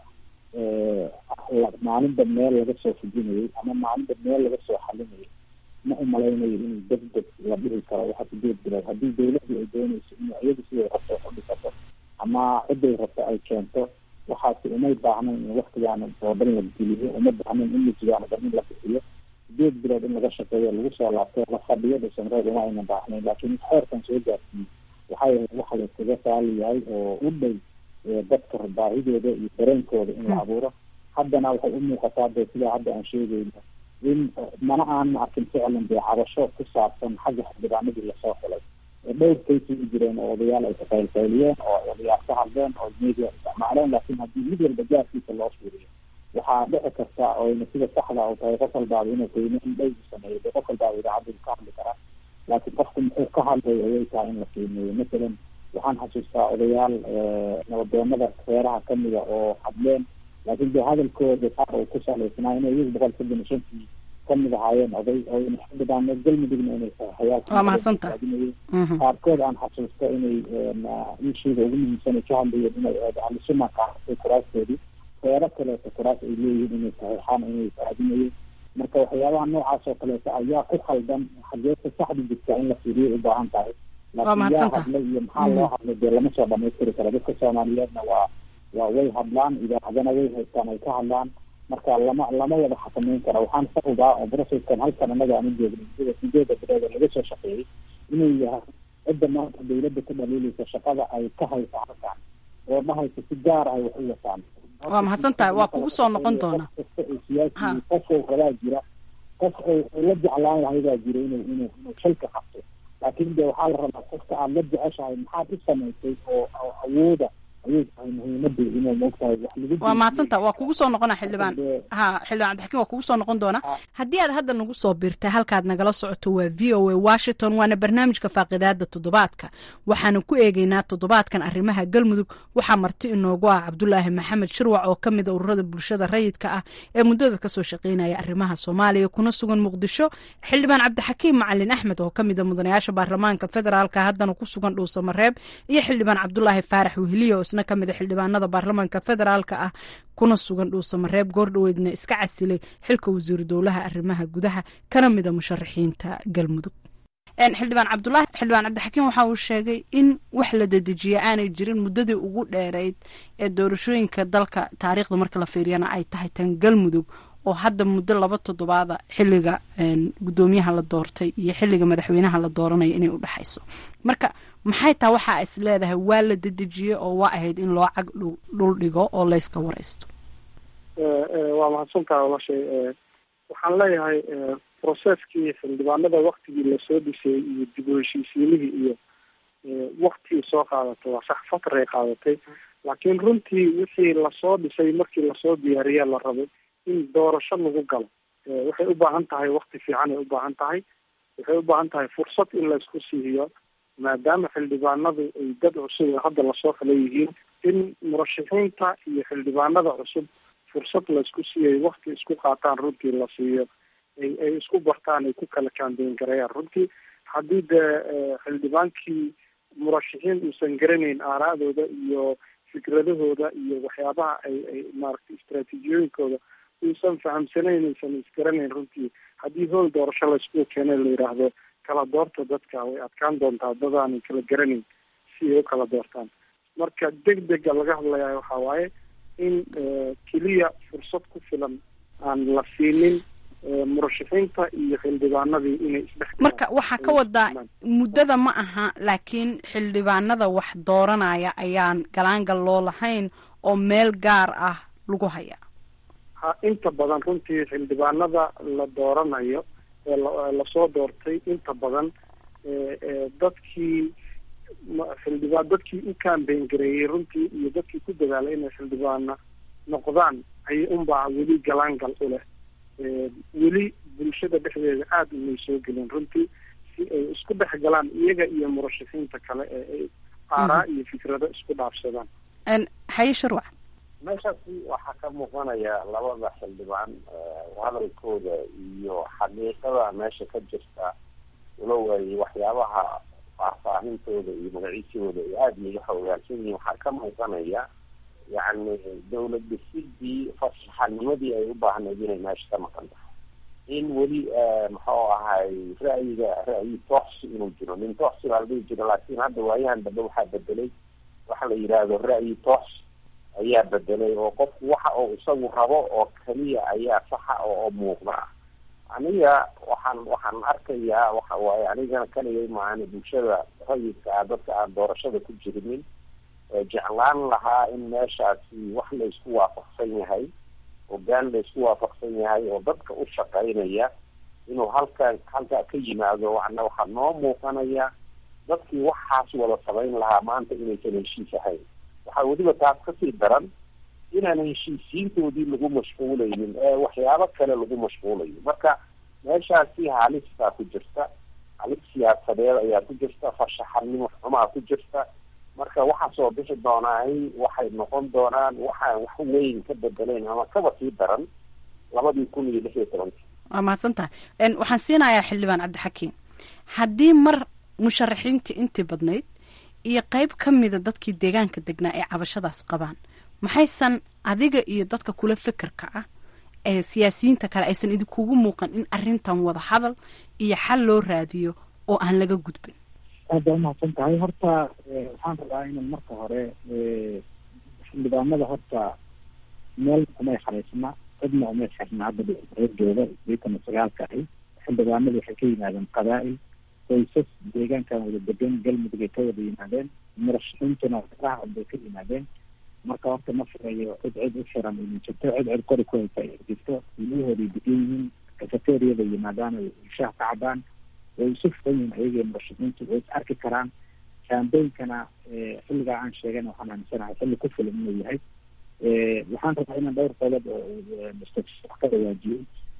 maalinba meel laga soo fujinayay ama maalinba meel laga soo xalinayay ma umalaynayo in deg deg la dhihi karo waxa sideed bilood haddii dawladdu ay doonayso in iyadu siday rabto wax u dhisato ama ciday rabto ay keento waxaasi umay baahnayn in waktigaana oo dhan la geliyo uma baahnayn in misigaana dhan in la bixiyo sideed bilood in laga shaqeeyo lagu soo laabto la fadhiyo dhisanreed uma aynan baahnayn laakiin xeerkan soo gaarsiiyey waxay ahayd waxa layskaga saali yahay oo u dhow dadka baahidooda iyo dareenkooda in la abuuro haddana waxay u muuqataa de sidaa hadda aan sheegayno in mana aan arkin ficlan dee cabasho ku saabsan xagga xildhibaanadii lasoo xulay dhowr kays u jireen oo odayaal ay kaqaylqayliyeen oo odayaal ka hadleen oo media isticmaaleen laakiin haddii mid walba gaarkiisa loo fiiriyo waxaa dhici karta oyna sida saxda u tahay qof walbaaba inuu qiimeyn dhow sameeyo de qof walbaaba idaacaddu ka hadli karaa laakiin qofku muxuu ka hadlay ayay tahay in la qiimeeyo masalan waxaan xasuustaa odayaal nabadoonada reeraha kamida oo hadleen laakiin de hadalkooda qaar uu ku salaysnaa inay iyagu boqol soddon iyo shantii kamid ahaayeen oday oo xildhibaan galmudugna inay waa mahadsantaha qaarkood aan xasuusto inay ishiida ugu muhiimsan ay ka hadlayeen inay ahlusuna qaadatay kuraastoodii reero kaleeto kuraas ay leeyihiin inay saxiixaan inay raadinayeen marka waxyaabaha noocaas oo kaleeto ayaa ku khaldan xageesa saxda jirta in la fiiriyo u baahan tahay laakiin yaa hadlay iyo maxaa loo hadlay dee lama soo dhamaystiri karo dadka soomaaliyeedna waa waa way hadlaan idaacadana way haystaan ay ka hadlaan marka lama lama wada xakameyn karo waxaan sababaa oo broceskan halkan anaga aan u joogno sida sideeda bilood oo laga soo shaqeeyey inuu yahay cidda maanta dawladda ku dhaliilaysa shaqada ay ka haysa halkan oo dhahaysa si gaar ay wax u wataan waa mahadsan tahay waa kugu soo noqon doona siyaasi qof rabaa jira qof la jeclaan lahay baa jira inuu inuu inuu xilka qabto laakiin de waxaa la rabaa qofka aad la jeceshahay maxaad u samaysay oo awooda ayay tahay muhiimada inuu moogtahay wax lagu waa mahadsanta waa kugu soo noqona xildhibaan ha xildhibaan cabdixakiin waa kugu soo noqon doona haddii aad hadda nagu soo biirtay halkaad nagala socoto waa v o a washington waana barnaamijka faaqidaada toddobaadka waxaanu ku eegeynaa toddobaadkan arrimaha galmudug waxaa marti inoogu ah cabdulaahi maxamed shirwac oo ka mida ururada bulshada rayidka ah ee muddada kasoo shaqeynaya arrimaha soomaaliya kuna sugan muqdisho xildhibaan cabdixakiim macalin axmed oo ka mida mudanayaasha baarlamaanka federaalka haddana ku sugan dhuusamareeb iyo xildhibaan cabdulaahi faarax weheliya oo isna ka mida xildhibaanada baarlamaanka federaalka ah kuna sugan dhuusamareeb goordhoweedna iska casilay xilka wasiiru dowlaha arrimaha gudaha kana mida musharaxiinta galmudug xildhibaan cabdulaahi xildhibaan cabdixakiim waxa uu sheegay in wax la dedejiya aanay jirin muddadii ugu dheereyd ee doorashooyinka dalka taariikhda marka la fiiriyana ay tahay tan galmudug oo hadda muddo laba toddobaada xiliga guddoomiyaha la doortay iyo xiliga madaxweynaha la dooranayo inay u dhexayso marka maxay taa waxaa is leedahay waa la dedejiyey oo waa ahayd in loo cag dhul dhigo oo layska waraysto waa mahadsantaha walaashay waxaan leeyahay processkii xildhibaanada waktigii lasoo dhisay iyo dib u heshiisiinihii iyo waktii soo qaadatay waa sax fatray qaadatay laakiin runtii wixii lasoo dhisay markii lasoo diyaariya la rabay in doorasho lagu galo waxay u baahan tahay wakti fiican ay u baahan tahay waxay u baahan tahay fursad in laysku siihiyo maadaama xildhibaanadu ay dad cusub oo hadda lasoo kala yihiin in murashaxiinta iyo xildhibaanada cusub fursad laysku siiyay wakti isku qaataan runtii la siiyo ay ay isku bartaan ay ku kala kaambeyn garayaan runtii haddii dee xildhibaankii murashaxiin uusan garanayn aaraadooda iyo fikradahooda iyo waxyaabaha ay ay maaragtay istraatiijiyooyinkooda uusan fahamsanayn uusan isgaranayn runtii haddii howl doorasho laysku keenay la yidhaahdo kala doorta dadka way adkaan doontaa dadaanan kala garanayn si ay u kala doortaan marka deg dega laga hadlayaa waxaa waaye in keliya fursad ku filan aan la siinin murashaxiinta iyo xildhibaanadii inay isdhex marka waxaa ka wadaa muddada ma aha laakiin xildhibaanada wax dooranaya ayaan galaangal loo lahayn oo meel gaar ah lagu hayaa ha inta badan runtii xildhibaanada la dooranayo ee lasoo doortay inta badan dadkii xildhibaan dadkii u kambeyn gareeyey runtii iyo dadkii ku dadaalay inay xildhibaana noqdaan ay unbaa weli galaangal u leh weli bulshada dhexdeeda aada umay soo gelin runtii si ay isku dhex galaan iyaga iyo murashaxiinta kale ee ay aaraa iyo fikrado isku dhaafsadaan haye sharwac meeshaasi waxaa ka muuqanaya labada xildhibaan hadalkooda iyo xaqiiqada meesha ka jirta walow ay waxyaabaha faahfaahintooda iyo magaciisooda ay aada iyaga xoogaansan yihiin waxaa ka muuqanaya yacni dawlad dhisidii fasaxanimadii ay u baahnayd inay meesha ka maqan tahay in weli muxuu ahay ra'yiga ra'yi tooxsi inuu jiro nin tooxsi baa la dhihi jira laakiin hadda waayahan dambe waxaa bedelay waxa la yidhaahdo ra'yi tooxsi ayaa bedelay oo qofku waxa uu isagu rabo oo keliya ayaa saxa oo muuqda aniga waxaan waxaan arkayaa waxa waaye anigana kaligay maahane bulshada rayidka ah dadka aan doorashada ku jirinin jeclaan lahaa in meeshaasi wax la isku waafaqsan yahay hogaan la isku waafaqsan yahay oo dadka u shaqaynaya inuu halkan halkaa ka yimaado wana waxaa noo muuqanaya dadkii waxaas wada samayn lahaa maanta inaysan heshiis ahayn waxaa weliba taas kasii daran inaan heshiisiintoodii lagu mashquulaynin ee waxyaabo kale lagu mashquulayo marka meeshaasi halistaa ku jirta halis siyaasadeed ayaa ku jirta farshaxanimo xumaa ku jirta marka waxaa soo bixi doonaay waxay noqon doonaan waxaan wax weyn ka bedeleyn ama kaba sii daran labadii kun iyo lix iyo tobankii waa mahadsan tahay waxaan siinayaa xildhibaan cabdixakiim haddii mar musharaxiintii intii badnayd iyo qeyb ka mida dadkii deegaanka degnaa ay cabashadaas qabaan maxaysan adiga iyo dadka kula fekerka ah ee siyaasiyiinta kale aysan idinkugu muuqan in arrintan wada hadal iyo xal loo raadiyo oo aan laga gudbin aad baa umahadsan tahay horta waxaan rabaa inan marka hore xildhibaanada horta meel umay xaraysna cidna umay xirna hadda reerjooda sideetan iyo sagaalka ahi xildhibaanadu waxay ka yimaadeen qabaa'il qoysas deegaankan wada degan galmudug ay ka wada yimaadeen murashaxiintuna raac bay ka yimaadeen marka horta ma firayo cid cid u xiran idin jirto cid cid kori ku haysa ay jirto ilmahooday degan yihiin cafeteriyaday yimaadaan ay shaah ka cabaan way isu furan yihiin ayaga murashaxiintu way is arki karaan kaambeynkana xilligaa aan sheegan waxaan aaminsanahay xilli ku filan inuu yahay waxaan rabaa inaan dhowr qodob oo wax ka waajiyey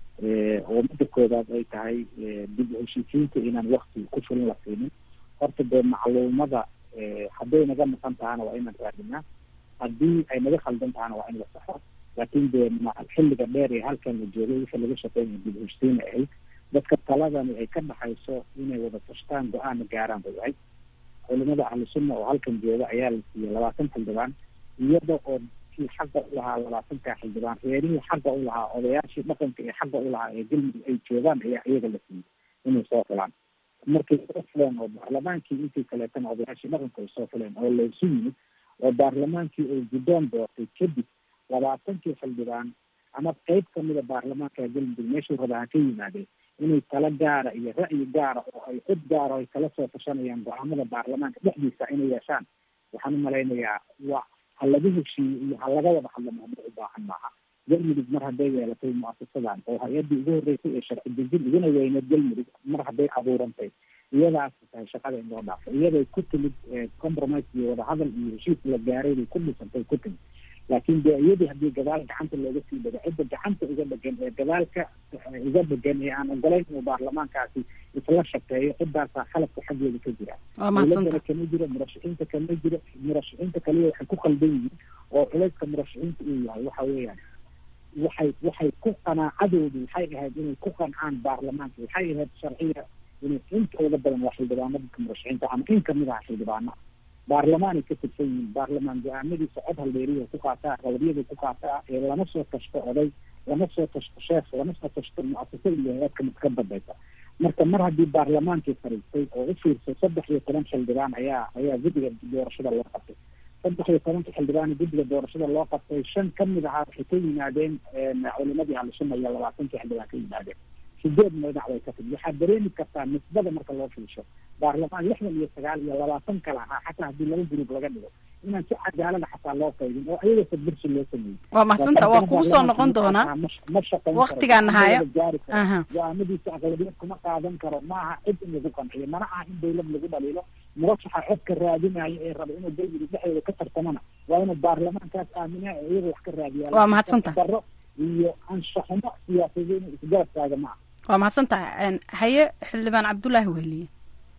oo midda koodaad ay tahay dib u heshiisiinta inaan wakti ku filan la siinin horta dee macluumada hadday naga maqan tahana waa inaan raadinaa haddii ay naga khaldan tahana waa in la saxo laakiin dee xilliga dheer ee halkan la joogay wixii laga shaqeynaya dib u heshiisiin ay ahayd dadka taladani ay ka dhaxayso inay wada tashtaan go-aana gaaraan bay ahayd culimada ahlu sunna oo halkan jooga ayaa la siiyey labaatan xildhibaan iyada oo kii xaqa u lahaa labaatanka xildhibaan reerihii xaqa u lahaa odayaashii dhaqanka ee xaqa u lahaa ee galmudug ay joogaan ayaa iyaga la siiyey inay soo filaan markay soo fileen oo baarlamaankii intii kaleetana odayaashii dhaqanka ay soo fileen oo laysu yimid oo baarlamaankii uu guddoon doortay kadib labaatankii xildhibaan ama qeyb kamida baarlamaanka galmudug meeshuu rabaa ha ka yimaadeen inay talo gaara iyo ra'yi gaara oo ay cod gaara ay kala soo tashanayaan go-aamada baarlamaanka dhexdiisa inay yeeshaan waxaan u malaynayaa waa ha laga heshiiyo iyo ha laga wada hadlo mahma u baahan maaha galmudug mar hadday yeelatay muasasadan oo hay-addii ugu horreysay ee sharci dejin iguna weyneed galmudug mar hadday abuurantay iyadaas tahay shaqada in loo dhaafo iyaday ku timid compromise iyo wadahadal iyo heshiis la gaaray bay ku dhisantay ku timid laakiin dee iyadii haddii gadaal gacanta looga sii dhago cidda gacanta uga dhegan ee gadaalka uga dhegan ee aan ogolayn inuu baarlamaankaasi isla shaqeeyo ciddaasaa khalabka xaggeeda ka jira dowladana kama jiro murashaxiinta kama jiro murashaxiinta kaliya waxay ku khaldan yihiin oo culayska murashaxiinta uu yahay waxa weeyaan waxay waxay ku qanaacadoodu waxay ahayd inay ku qancaan baarlamaanka waxay ahayd sharciya inay intooda badan waa xildhibaano dadka murashaxiinta ama in kamid aha xildhibaana baarlamaanay ka tirsan yihiin baarlamaan go-aamadiisa cod halbeeriya ku qaataa qabariyada ku qaataa ee lama soo tashto oday lama soo tashto sheekh lama soo tashto muasasa iyo hay-adka mid ka dambaysa marka mar haddii baarlamaankii fariistay oo u fiirsay saddex iyo toban xildhibaan ayaa ayaa guddiga doorashada loo qabtay saddex iyo tobanka xildhibaan guddiga doorashada loo qabtay shan kamid ahaa waxay ka yimaadeen culimadii ahlusunna iyo labaatankii xildhibaan ka yimaadeen sideed madax way ka timid waxaad dareemi kartaa nisbada marka loo fiirsho baarlamaan lixdan iyo sagaal iyo labaatan kale ahaa xataa haddii laba gruub laga dhigo inaan si cadaalada xataa loo qaybin oo ayaga sadbirsi loo sameeyey waa mahadsanta waa kugu soo noqon doonaa ma shaqayn waktigaan hayo go-aamadiisa aqlabiyad kuma qaadan karo ma aha cid in lagu qanciyo mana aha in dawlad lagu dhaliilo murashaxa codka raadinayo ee raba inuu galmudug dhexdeeda ka tartamana waa inuu baarlamaankaas aaminaa ee iyaga wax ka raadiyaa waa mahadsanta daro iyo anshaxumo siyaasadeed inuu isgaartaaga ma aha waa mahadsantahay haye xildhibaan cabdullaahi weliye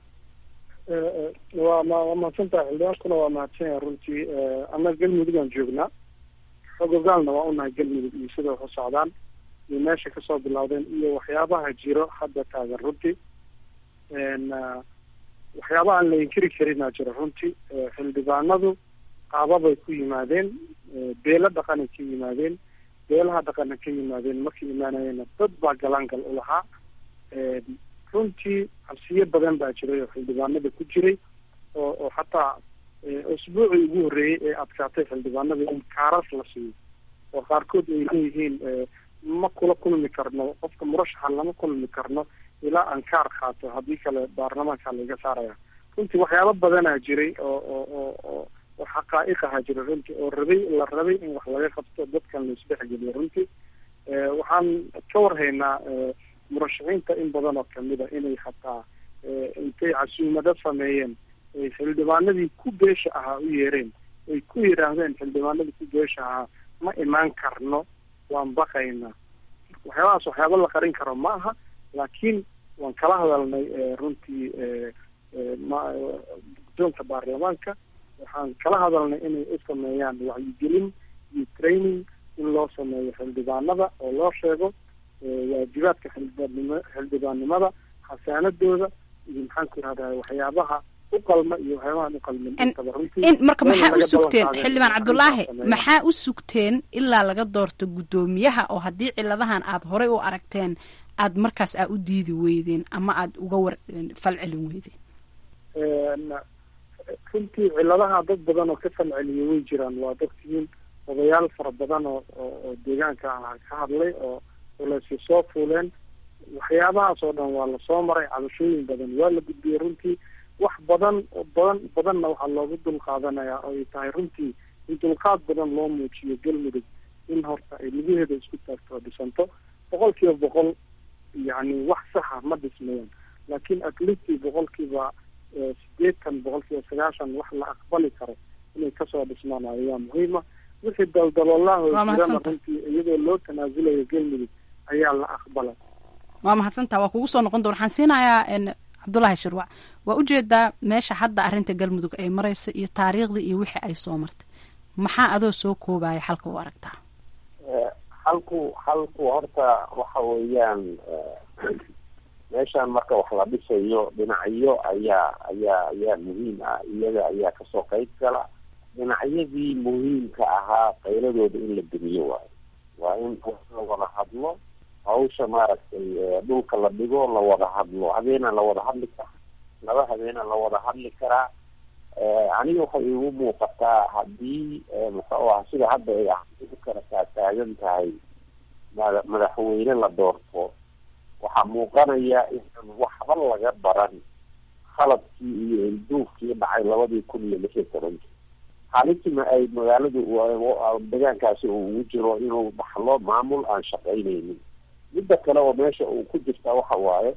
waa ma waa mahadsantahay xildhibaankuna waa mahadsan yahay runtii annaga galmudugaan joognaa xogogaalna waa unahay galmudug iyo sida wax u socdaan iyo meesha kasoo bilowdeen iyo waxyaabaha jiro hadda taagan runtii waxyaabaha aan la inkiri karinaa jiro runtii xildhibaanadu qaababay ku yimaadeen beelo dhaqanay ka yimaadeen beelaha dhaqana ka yimaadeen markay imaanayeenna dad baa galaangal u lahaa runtii cabsiyo badan baa jiray oo xildhibaanada ku jiray oo oo xataa usbuucii ugu horreeyey ee adkaatay xildhibaanada in kaaras la siiyo oo qaarkood ay leeyihiin ma kula kulmi karno qofka murashaxa lama kulmi karno ilaa aan kaar qaato haddii kale baarlamaanka laiga saaraya runtii waxyaaba badanaa jiray oo oo oo oo oo xaqaa'iq ahaa jira runtii oo rabay la rabay in wax laga qabto dadkan la isdhexgeliyo runtii waxaan ka warhaynaa murashaxiinta in badan oo kamida inay hataa intay casuumado sameeyeen ay xildhibaanadii ku beesha ahaa u yeereen ay ku yidhaahdeen xildhibaanadii ku beesha ahaa ma imaan karno waan baqaynaa waxyaabahaas waxyaaba la qarin karo ma aha laakiin waan kala hadalnay runtii guddoonka baarlamaanka waxaan kala hadalnay inay u sameeyaan wacyigelin iyo training in loo sameeyo xildhibaanada oo loo sheego waajibaadka xildhibaannim xildhibaannimada xasaanadooda iyo maxaan ku irahdaa waxyaabaha u qalma iyo waxyaabahan u qalmin intaba runtii in marka maxaa u sugteen xildhibaan cabdulaahi maxaa u sugteen ilaa laga doorto guddoomiyaha oo haddii ciladahan aad horey u aragteen aad markaas aa u diidi weydeen ama aad uga war falcelin weydeen runtii ciladaha dad badan oo ka falceliya way jiraan waa dadkiin odayaal fara badan oo oo deegaanka ah ka hadlay oo laysi soo fuuleen waxyaabahaas oo dhan waa lasoo maray cabashooyin badan waa la gudbiyey runtii wax badan badan badanna waxaa loogu dul qaadanayaa oo ay tahay runtii in dulqaad badan loo muujiyo galmudug in horta ay lugaheeda isku taagto oo dhisanto boqol kiiba boqol yacni wax saxa ma dhismayaan laakiin atleastii boqolkiiba sideetan boqolkiiba sagaashan wax la aqbali karo inay kasoo dhismaan ayaa muhiima wixii daldaloolaha jirana runtii iyadoo loo tanaasulayo galmudug ayaa la aqbalay waa mahadsantaa waa kugu soo noqon doon waxaan siinayaa cabdullaahi shirwac waa ujeedaa meesha hadda arrinta galmudug ay marayso iyo taariikhdii iyo wixii ay soo martay maxaa adoo soo koobaya xalka u aragtaa halku halku horta waxa weeyaan meeshaan marka wax la dhisayo dhinacyo ayaa ayaa ayaa muhiim ah iyaga ayaa kasoo qayb gala dhinacyadii muhiimka ahaa qayladooda in la demiyo waayo waa in la wada hadlo hawsha maaragtay dhulka la dhigo la wada hadlo habeena la wada hadli karaa laba habeena la wada hadli karaa aniga waxay igu muuqataa haddii muxuu ah sida hadda ay u kala taataagan tahay mada madaxweyne la doorto waxaa muuqanaya inaan waxba laga baran khaladkii iyo ilduufkii dhacay labadii kun iyo lix iyo tobankii halitima ay magaaladu deegaankaasi uu ugu jiro inuu dhaxlo maamul aan shaqaynaynin midda kale oo meesha uu ku jirtaa waxa waaye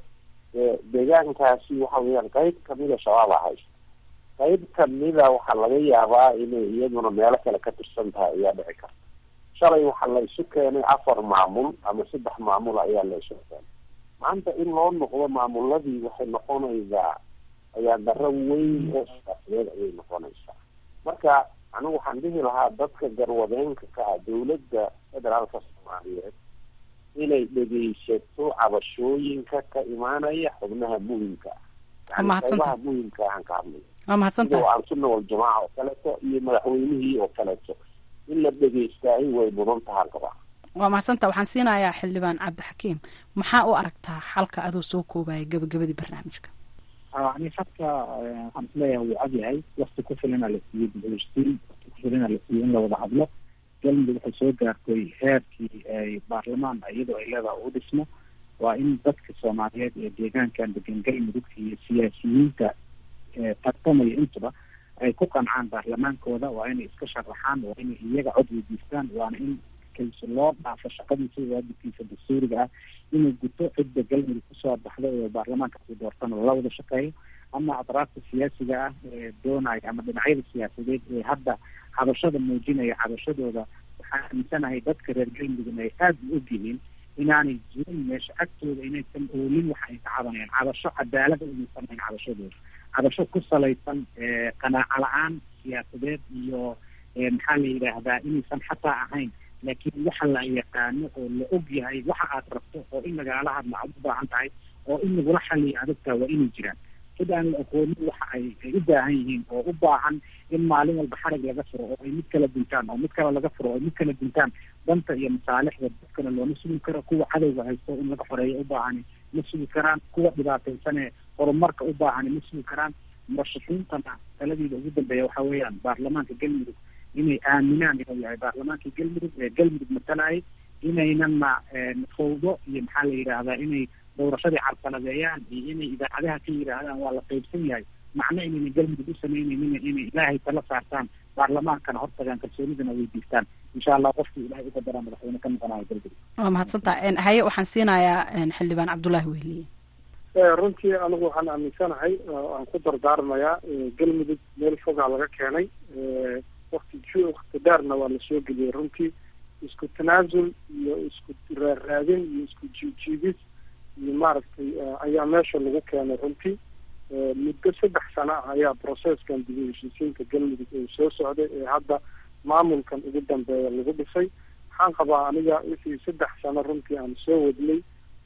deegaankaasi waxa weeyaan qayb kamida shabaab a haysta qayb kamida waxaa laga yaabaa inay iyaduna meelo kale ka tirsan tahay ayaa dhici karta shalay waxaa la isu keenay afar maamul ama saddex maamul ayaa la isu keenay maanta in loo noqdo maamuladii waxay noqonaysaa ayaa daro weyn oo siyaasadeed ayay noqonaysaa marka anigu waxaan dhihi lahaa dadka garwadeenka ka ah dawladda federaalka soomaaliyeed inay dhegeysato cabashooyinka ka imaanaya xubnaha muhimka ah yani qaybaha muhimka aan ka hadlay waa mahadsantahay sida al-sunna waljamaaca oo kaleeto iyo madaxweynihii oo kaleeto in la dhegeystaay way mudan tahaan qabaa waa mahadsantaa waxaan siinayaa xildhibaan cabdixakiim maxaa u aragtaa xalka adoo soo koobaya gabagabadii barnaamijka ani hadka waxaan isleeyahay wuu cad yahay wakti ku filana la siiyey dibhestiin wakti ku filana la siiyey in la wada hadlo galmudug waxay soo gaartay heerkii ay baarlamaan iyadoo ay leedaha u dhismo waa in dadka soomaaliyeed ee deegaankan degan galmudug iyo siyaasiyiinta tartamaya intuba ay ku qancaan baarlamaankooda waa inay iska sharaxaan waa inay iyaga cod weydiistaan waana in kalsi loo dhaafo shaqadiisa waajibkiisa dastuuriga ah inuu guto cidda galmudug kusoo baxda ee baarlamaankaasi doortana la wada shaqeeyo ama atraafta siyaasiga ah ee doonaya ama dhinacyada siyaasadeed ee hadda cabashada muujinaya cabashadooda waxaan aaminsanahay dadka reer galmudug ay aada u og yihiin inaanay jirin meesha agtooda inaysan oolin waxa ay ka cabanayaan cabasho cadaalada inaysan ahayn cabashadooda cabasho ku salaysan qanaaco la-aan siyaasadeed iyo maxaa la yidhaahdaa inaysan xataa ahayn laakiin waxa la yaqaano oo la og yahay waxa aad rabto oo in lagala hadla aad u baahan tahay oo in lagula xaliyo adagtaa waa inay jiraan cid aan la aqoonin waxa ay ay u baahan yihiin oo u baahan in maalin walba xarig laga furo oo ay mid kala dintaan oo mid kale laga furo oo mid kala dintaan danta iyo masaalixda dadkana looma sugi karo kuwa cadowga haysto in laga xoreeyo u baahani ma sugi karaan kuwa dhibaataysanee horumarka u baahani ma sugi karaan murashaxiintana taladiida ugu dambeeya waxa weeyaan baarlamaanka galmudug inay aaminaan inuu yahay baarlamaankii galmudug ee galmudug matalayay inaynana fawdo iyo maxaa la yidhaahdaa inay doorashadii carqaladeeyaan iyo inay idaacadaha ka yidhaahdaan waa la qaybsan yahay macno inayna galmudug u samaynaynin inay ilaahay tala saartaan baarlamaankana hortagaan kalsoonidana weydiistaan insha allah qofkii ilahay uga daraa madaxweyne ka noqonayo galmudug waa mahadsantaa haye waxaan siinayaa xildhibaan cabdullaahi wehliye runtii anigu waxaan aaminsanahay aan ku dardaarmayaa galmudug meel fogaa laga keenay wakti wakti dheerna waa lasoo geliyey runtii isku tanaasul iyo isku raaraadin iyo isku jiijiidis iyo maaragtay ayaa meesha lagu keenay runtii muddo saddex sano ah ayaa processkan dib u heshiisiinta galmudug ee soo socday ee hadda maamulkan ugu dambeeya lagu dhisay waxaan qabaa aniga wixii saddex sano runtii aan soo wadnay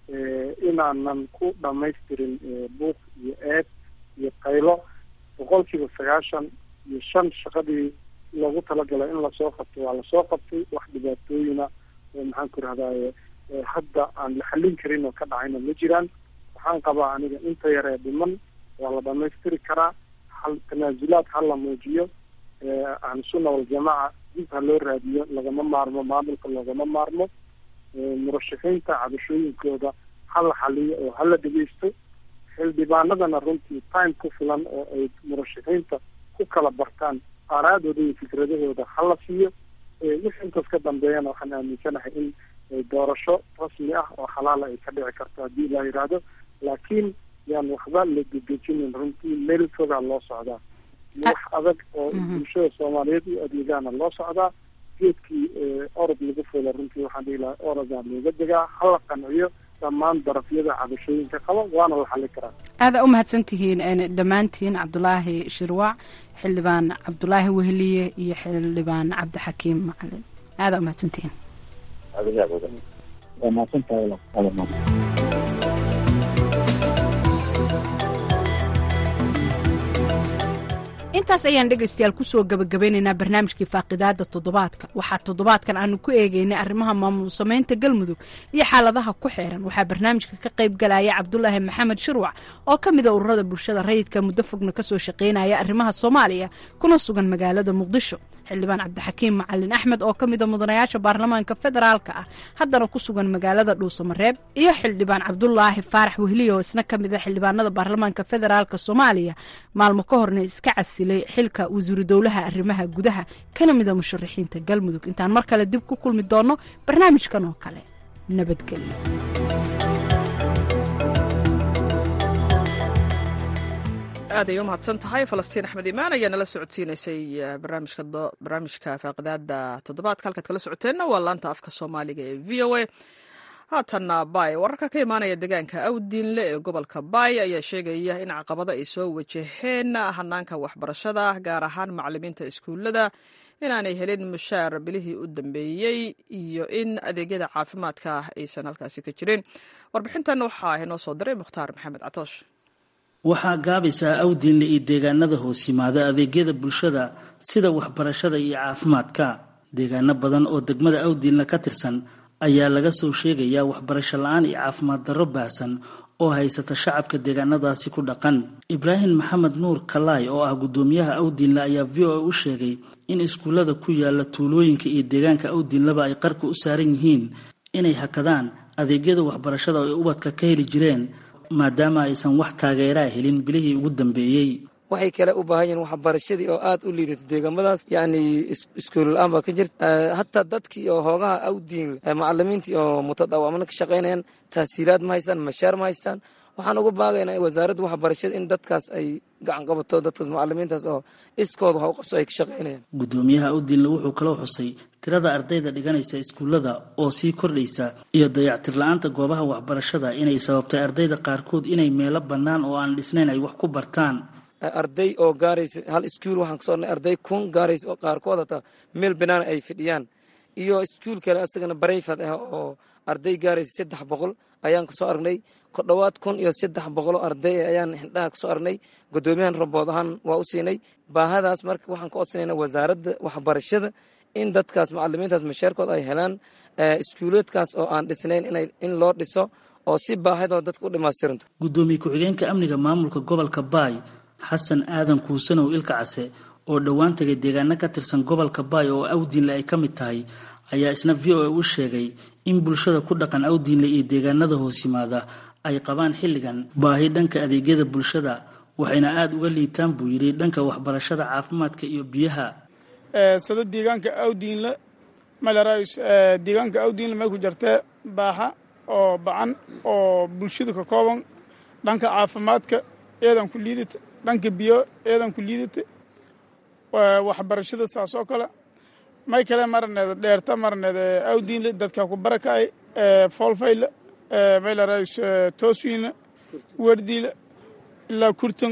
inaanan ku dhamaystirin buuq iyo eed iyo qaylo boqolkiiba sagaashan iyo shan shaqadii loogu talagalay in lasoo qabto waa lasoo qabtay wax dhibaatooyina maxaan ku rahdaye hadda aan la xallin karin oo ka dhacayna ma jiraan waxaan qabaa aniga inta yaree dhiman waa la dhamaystiri karaa hal tanaasulaad ha la muujiyo ahlusunna waljamaaca dib ha loo raadiyo lagama maarmo maamulka loogama maarmo murashaxiinta cabashooyinkooda ha la xaliyo oo hala dhegeysto xildhibaanadana runtii time ku filan oo ay murashaxiinta ku kala bartaan aaraadooda iyo fikradahooda hala siiyo wixii intaas ka dambeeyana waxaan aaminsanahay in doorasho rasmi ah oo xalaala ay ka dhici karto haddii la yidhaahdo laakiin yaan waxba la gegejinin runtii meel fogaa loo socdaa iyo wax adag oo bulshada soomaaliyeed u adeegaana loo socdaa geedkii orod lagu fulo runtii waxaan dhihi lahaa orodaa looga degaa hala qanciyo dhammaan darafyada cabashooyinka qaba waana la xali karaa aada u mahadsan tihiin dhammaantiin cabdulaahi shirwac xildhibaan cabdulaahi weheliye iyo xildhibaan cabdixakiim macalin aada u mahadsan tihiin waa mahadsantahay intaas ayaan dhegaystayaal kusoo gabagabeynaynaa barnaamijkii faaqidaada toddobaadka waxaa toddobaadkan aanu ku eegeynay arrimaha maamul samaynta galmudug iyo xaaladaha ku xeeran waxaa barnaamijka ka qayb galaya cabdulaahi maxamed shirwac oo ka mida ururada bulshada rayidka muddo fogna kasoo shaqeynaya arrimaha soomaaliya kuna sugan magaalada muqdisho xildhibaan cabdixakiim macalin axmed oo ka mida mudanayaasha baarlamaanka federaalka ah haddana ku sugan magaalada dhuusamareeb iyo xildhibaan cabdulaahi faarax wehliye oo isna ka mida xildhibaanada baarlamaanka federaalka soomaaliya maalmo ka horna iska casilay xilka wasiiru dowlaha arrimaha gudaha kana mida musharaxiinta galmudug intaan mar kale dib ku kulmi doono barnaamijkan oo kale nabadgelyo aad ay u mahadsan tahay falastiin axmed imaan ayaa nala socodsiinaysay barnaamijka faaqidaada toddobaadka halkaad kala socoteenna waa laanta afka soomaaliga ee v o a haatanna bay wararka ka imaanaya deegaanka awdiinle ee gobolka bay ayaa sheegaya in caqabado ay soo wajaheen hanaanka waxbarashada gaar ahaan macalimiinta iskuullada inaanay helin mushaar bilihii u dambeeyey iyo in adeegyada caafimaadka aysan halkaasi ka jirin warbixintan waxaa inoo soo diray mukhtaar maxamed catoosh waxaa gaabaysaa awdiinle iyo deegaanada hoos yimaada adeegyada bulshada sida waxbarashada iyo caafimaadka deegaano badan oo degmada awdiinle ka tirsan ayaa laga soo sheegayaa waxbarasho la-aan iyo caafimaad darro baahsan oo haysata shacabka deegaanadaasi ku dhaqan ibraahim maxamed nuur kalaay oo ah guddoomiyaha awdiinle ayaa v o a u sheegay in iskuullada ku yaala tuulooyinka iyo deegaanka awdiinleba ay qarka u saaran yihiin inay hakadaan adeegyada waxbarashada oo ay ubadka ka heli jireen maadaama aysan wax taageeraa helin bilihii ugu dambeeyey waxay kale u baahan yihiin waxbarashadii oo aada u liidato deegaamadaas yacni iskuul la-aan baa ka jirta hataa dadkii oo hoogaha awdiin macalimiintii oo mutadawacmana ka shaqaynayaan tahsiilaad ma haystaan mashaar ma haystaan waxaan uga baagaynaa wasaaradda waxbarashada in dadkaas ay gacan qabato dadkaas macalimiintaas oo iskooda wax u qabso ay ka shaqaynayaan guddoomiyaha awdiinle wuxuu kaloo xusay tirada ardayda dhiganaysa iskuullada oo sii kordhaysa iyo dayactir la-aanta goobaha waxbarashada inay sababtay ardayda qaarkood inay meelo bannaan oo aan dhisnayn ay wax ku bartaan arday oo gaaraysa hal iskuul waxaan kasoo arnay arday kun gaaraysa oo qaarkood hataa meel banaan ay fidhiyaan iyo iskuul kale asagana barayfad ah oo arday gaaraysa saddex boqol ayaan kasoo aragnay ku dhowaad kun iyo saddex boqoloo arday ayaan xindhaha kasoo aragnay guddoomiyahan rabood ahaan waa u siinay baahadaas marka waxaan ka codsanayna wasaaradda waxbarashada in dadkaas macalimiintaas mashaarkood ay helaan iskuuleedkaas oo aan dhisnayn in loo dhiso oo si baahidoo dadka u dhamaystiranto guddoomiye ku-xigeenka amniga maamulka gobolka baay xasan aadan kuusanow ilka case oo dhowaan tagay deegaano ka tirsan gobolka baay oo awdiinle ay ka mid tahay ayaa isna v o a u sheegay in bulshada ku dhaqan awdiinle iyo deegaanada hoos yimaada ay qabaan xilligan baahi dhanka adeegyada bulshada waxayna aada uga liitaan buu yidhi dhanka waxbarashada caafimaadka iyo biyaha sida deegaanka awdiinle malarays deegaanka awdiinle may ku jirtee baaxa oo bacan oo bulshadu ka kooban dhanka caafimaadka eedan ku liidata dhanka biyo eedan ku liidata waxbarashada saas oo kale may kale marneed dheerta marneed awdiinle dadka ku barakacay foolfayle maylarays tooswiinle werdiile ilaa kurtun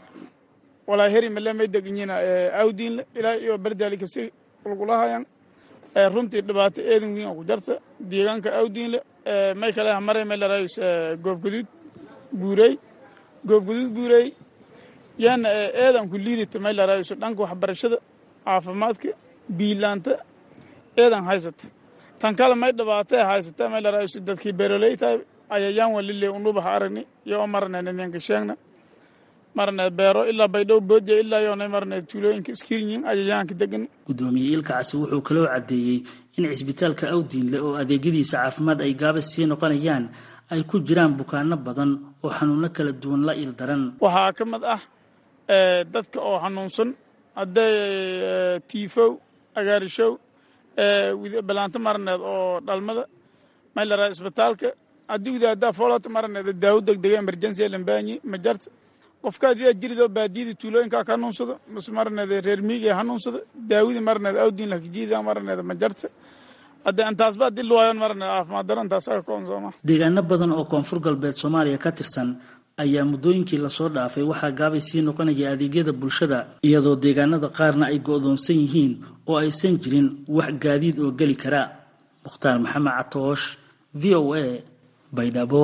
walaa heri male may deganyiina awdiinle ilaa iyo bardaali kasi kulkulahayan runtii dhibaato eedan wiin oo ku jarta deegaanka awdiinle may kale hamare maylarays goobgaduud buurey goobgaduud buurey yaana eedan ku liidata maylarays dhanka waxbarashada caafimaadka biilaanta eedan haysata tan kale may dhibaatee haysata maylarays dadkii beeroley tahay ayayaan walile unubaha aragni yo marnayna ninka sheegna marneed beero ilaa baydhow boodiya ilaa yoonay marneed tuulooyinka iskirinyin ayayaanka degan guddoomiye ilkacasi wuxuu kaloo caddeeyey in cisbitaalka awdiinle oo adeegyadiisa caafimaad ay gaabas sii noqonayaan ay ku jiraan bukaano badan oo xanuuno kala duwan la il daran waxaa ka mid ah dadka oo xanuunsan hadday tiifow agaarishow balaanto marneed oo dhalmada maylaraa isbitaalka adigda haddaa foolata maraneda daawo degdega emergency lambaanyi ma jarta qofka adidaa jiridoo baadiyada tuulooyinkaa ka hanuunsado mase maraneda reer miiga hanuunsado daawadii maraneda awdiin lakajiida maraneda ma jarta hadda intaasba hadii luwaayan maraneda caafimaad daro intaas aga koon sooma deegaano badan oo koonfur galbeed soomaaliya ka tirsan ayaa muddooyinkii lasoo dhaafay waxaa gaabay sii noqonaya adeegyada bulshada iyadoo deegaanada qaarna ay go'doonsan yihiin oo aysan jirin wax gaadiid oo geli kara mukhtaar maxamed catoosh v o a baydhabo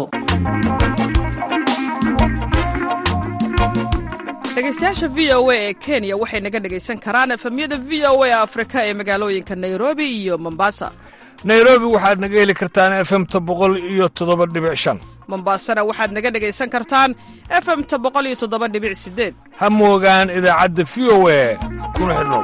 dhegeystayaasha v o a ee kenya waxay naga dhegaysan karaan efemyada v o a afrika ee magaalooyinka nairobi iyo mombasa nairobi waxaad naga heli kartaan efemta boqol iyo toddoba dhibic shan mombasana waxaad naga dhegaysan kartaan efemta boqol iyo toddoba dhibic sideed ha moogaan idaacadda v o a kuna xidhnow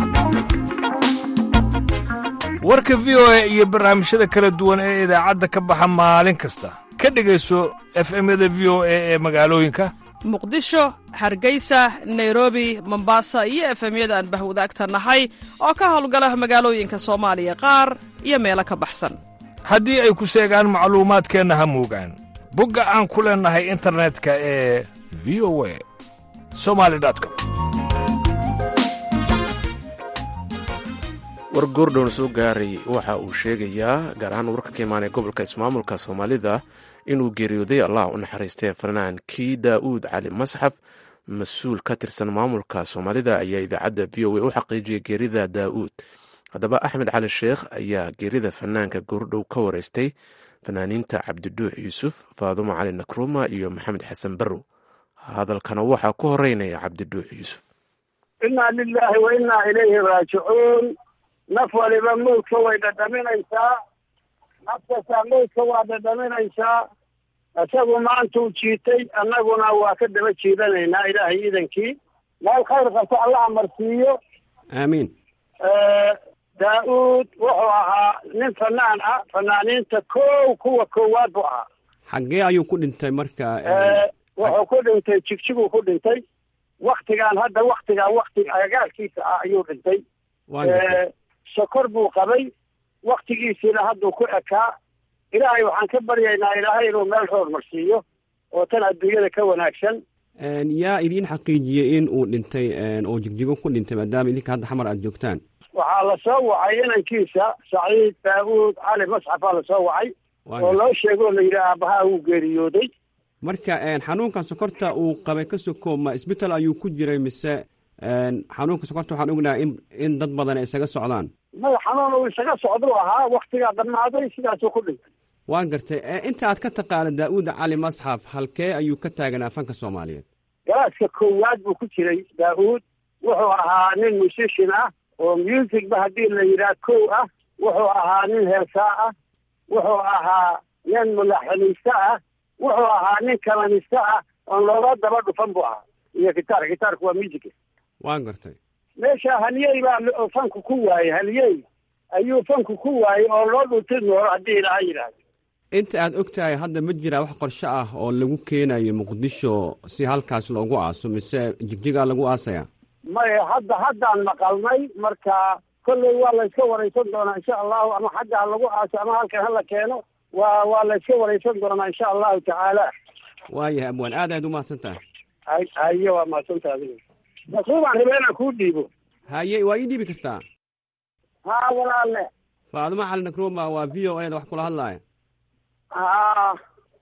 warka v o a iyo barnaamijyada kala duwan ee idaacadda ka baxa maalin kasta ka dhegayso efemyada v o a ee magaalooyinka muqdisho hargeysa nairobi mombasa iyo efemyada aan bahwadaagta nahay oo ka howlgala magaalooyinka soomaaliya qaar iyo meelo ka baxsan haddii ay ku seegaan macluumaadkeenna ha moogaan bogga aan ku leennahay internetka ee v o a somali com war goordhown soo gaaray waxa uu sheegayaa gaar ahaan warka ka imaanaya gobolka ismaamulka soomaalida inuu geeriyooday allah u naxariistay fanaankii daa'uud cali masxaf mas-uul ka tirsan maamulka soomaalida ayaa idaacadda v o a u xaqiijiyay geerida daa'uud haddaba axmed cali sheekh ayaa geerida fanaanka goordhow ka wareystay fanaaniinta cabdiduux yuusuf faadumo cali nakruma iyo maxamed xasan barrow hadalkana waxaa ku horeynaya cabdiduux yuusuf inaa lilaahi wa innaa ilayhi raajicuun naf waliba mawdka way dhadhaminaysaa nafkastaa mawdka waa dhadhaminaysaa isagu maantuu jiitay annaguna waa ka daba jiidanaynaa ilaahay idankii meel khayr qabto allaha marsiiyo aamiin daa-uud wuxuu ahaa nin fanaan ah fanaaniinta kow kuwa koowaad buu ahaa xaggee ayuu ku dhintay marka wuxuu ku dhintay jigjiguu ku dhintay waktigaan hadda waktigaan wakti agagaarkiisa ah ayuu dhintay sokor buu qabay waktigiisiina hadduu ku ekaa ilaahay waxaan ka baryaynaa ilaahay inuu meel roor marsiiyo oo tan adduunyada ka wanaagsan yaa idiin xaqiijiyey in uu dhintay oo jigjigo ku dhintay maadaama idinka hadda xamar aada joogtaan waxaa lasoo wacay inankiisa saciid daawuud cali masxafaa lasoo wacay oo loo sheego oo la yidhi aabbahaa wuu geeriyooday marka xanuunkan sokorta uu qabay ka soko ma isbital ayuu ku jiray mise xanuunka sokorta waxaan ognahay in in dad badan ay isaga socdaan maya xanuun uu isaga socduu ahaa waktigaa dhammaaday sidaasuu ku dhintay waan gartay inta aad ka taqaana daa-uud cali masxaf halkee ayuu ka taaganaa fanka soomaaliyeed galaaska koowaad buu ku jiray daa-uud wuxuu ahaa nin musician ah oo musicba haddii la yidhaah kow ah wuxuu ahaa nin heesaa ah wuxuu ahaa nin mulaxiniiste ah wuxuu ahaa nin kalaniste ah oon looga daba dhufan buu ahaa iyo gitaar gitaarku waa music waan gartay meesha haliyey baa fanku ku waayey haliyey ayuu fanku ku waayey oo loo dhunti noolo haddii ilaaha yidhaahdo inta aad og tahay hadda ma jiraa wax qorshe ah oo lagu keenayo muqdisho si halkaas loogu aaso mise jigjigaa lagu aasaya maya hadda haddaan maqalnay marka kolley waa la iska waraysan doonaa insha allahu ama xagga ha lagu aaso ama halkan hala keeno waa waa la iska waraysan doonaa insha allahu tacaala waayahay abwaan aad aad umahadsan tahay hay haye waa mahadsanta adiga masuubaan rabaa inaan kuu dhiibo haye waa ii dhiibi kartaa haa walaalle faadimo cali nakruma waa v o a da wax kula hadlaaya haa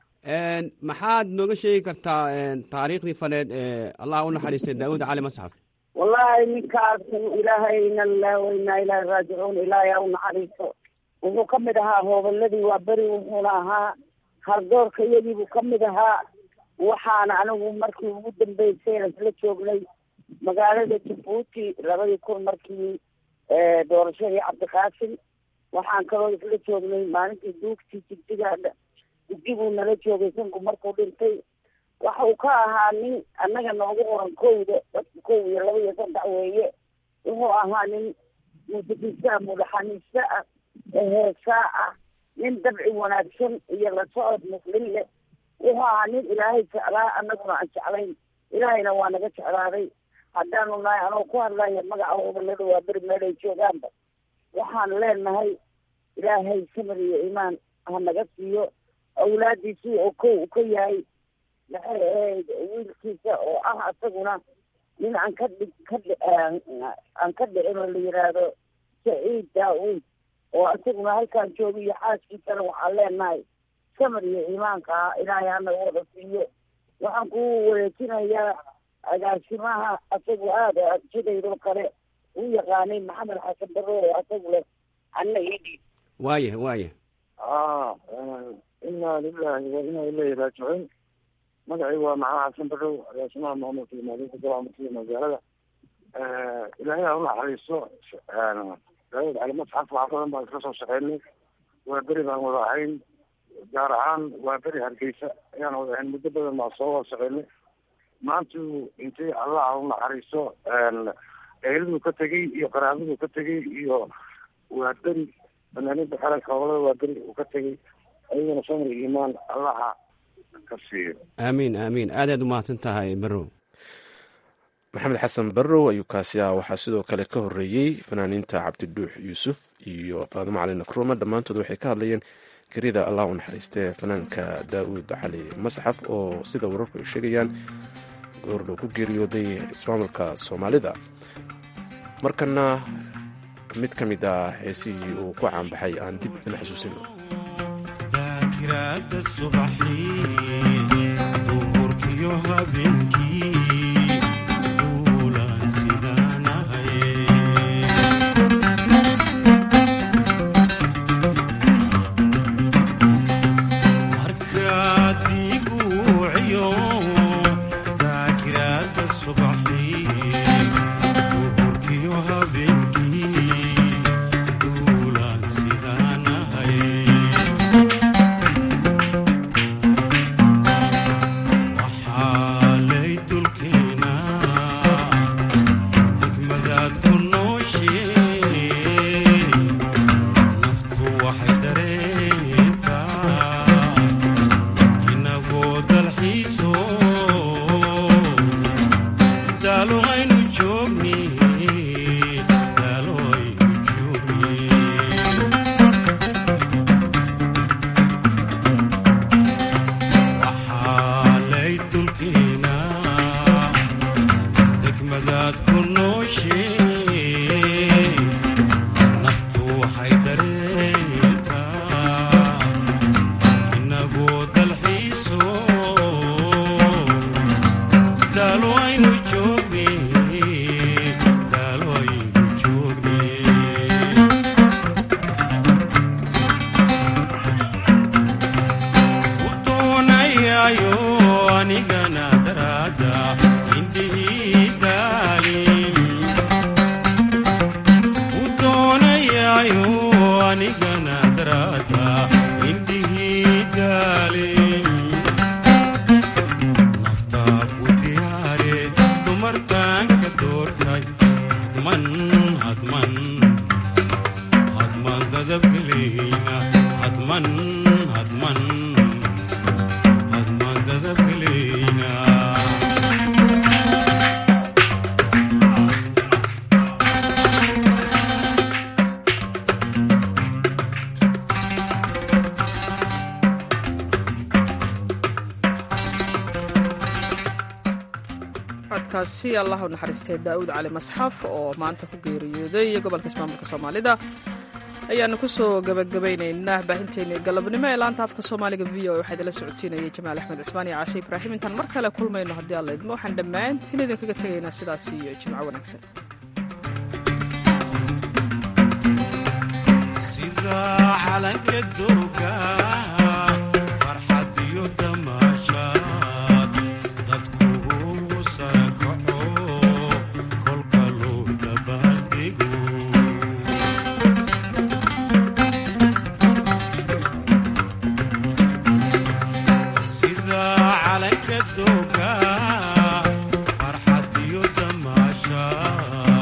maxaad nooga sheegi kartaa taariikhdii faneed ee allah u naxariistay daawud cali masxaf wallaahi ninkaas ilaahay ina lilahi wa inaa ilaahi raajicuun ilaahay ha u naxariisto wuxuu ka mid ahaa hoobaladii waa beri wuxuuna ahaa hardoorka iyadiibuu ka mid ahaa waxaana anigu markii ugu dambeysay isla joognay magaalada jabuuti labadii kun markii doorashadii cabdiqaasim waxaan kaloo isla joognay maalintii duugtii jigjigaadha jigdiguu nala joogay sanku markuu dhintay waxa uu ka ahaa nin annaga noogu qoran kowda dadka kow iyo laba iyo saddex weeye wuxuu ahaa nin muusikiiste ah mudhaxaniiste ah heesaa ah nin dabci wanaagsan iyo la socod muslim leh wuxuu ahaa nin ilaahay jeclaa annaguna aan jeclayn ilaahayna waa naga jeclaaday haddaanu nahay anoo ku hadlaya magaca hobalada waa beri meel ay joogaanba waxaan leenahay ilaahay samir iyo iimaan ha naga siiyo awlaadiisii oo kow u ka yahay maxay ahayd wiilkiisa oo ah asaguna nin aan ka dhig ka dhi aan ka dhicin oo la yidhaahdo saciid daa-uud oo asaguna halkaan jooga iyo xaaskiisana waxaan leenahay samar iyo iimaanka ah ilaahay hana wada siiyo waxaan ku wareejinayaa agaasimaha asagu aada sidaydoo kale u yaqaanay maxamed xasan barre oo asagu leh anna idhi waaya waaya inaa lilahi wa inaa ilayhi raajicuun magacii waa maxamed xasan barrow agaasimaha maamulka iyo maalinta golaha magaalada ilaahay ha unaxariiso daawud cali masxaf wax badan baan iska soo shaqeynay waa beri baan wada ahayn gaar ahaan waa beri hargeysa ayaan wada ahayn muddo badan baan soo wada shaqeynay maantu intay allah ha unaxariiso eheladu ka tegey iyo qaraabadu ka tegey iyo waa beri fanaaniinta qaranka howlada waa beri uu ka tegey ayagana samir iimaan allaha ka siiyo aamiin aamiin aadaad umahadsan tahay barrow maxamed xasan barrow ayuu kaasi ah waxaa sidoo kale ka horeeyey fanaaniinta cabdiduux yuusuf iyo faadimo cali nakruuma dhammaantood waxay ka hadlayeen gerida allah u naxariistee fanaanka daa'uud cali masxaf oo sida wararku ay sheegayaan goordhow ku geeriyooday ismaamulka soomaalida markana mid ka mid ah heesihii uu ku caanbaxay aan dib idin xusuusino codkaasi allah u naxariistay daa'uud cali masxaf oo maanta ku geeriyooday gobolka ismaamulka soomaalida ayaanu kusoo gabagabaynaynaa baahinteennii galabnimo ee laanta afka soomaaliga v o waxaa idinla socodsiinayay jamaal axmed cismaan iyo caashe ibraahim intaan mar kale kulmayno haddii alla idmo waxaan dhammaantiin idinkaga tegaynaa sidaas iyo jimco wanaagsan farxad iyo damaashaad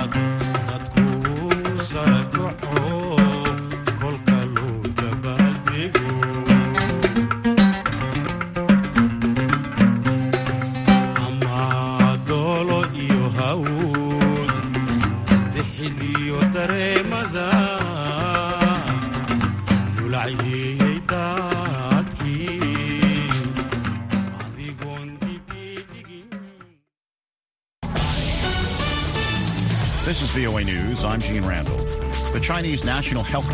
VOA News, I'm Gene Randall. The Chinese National Health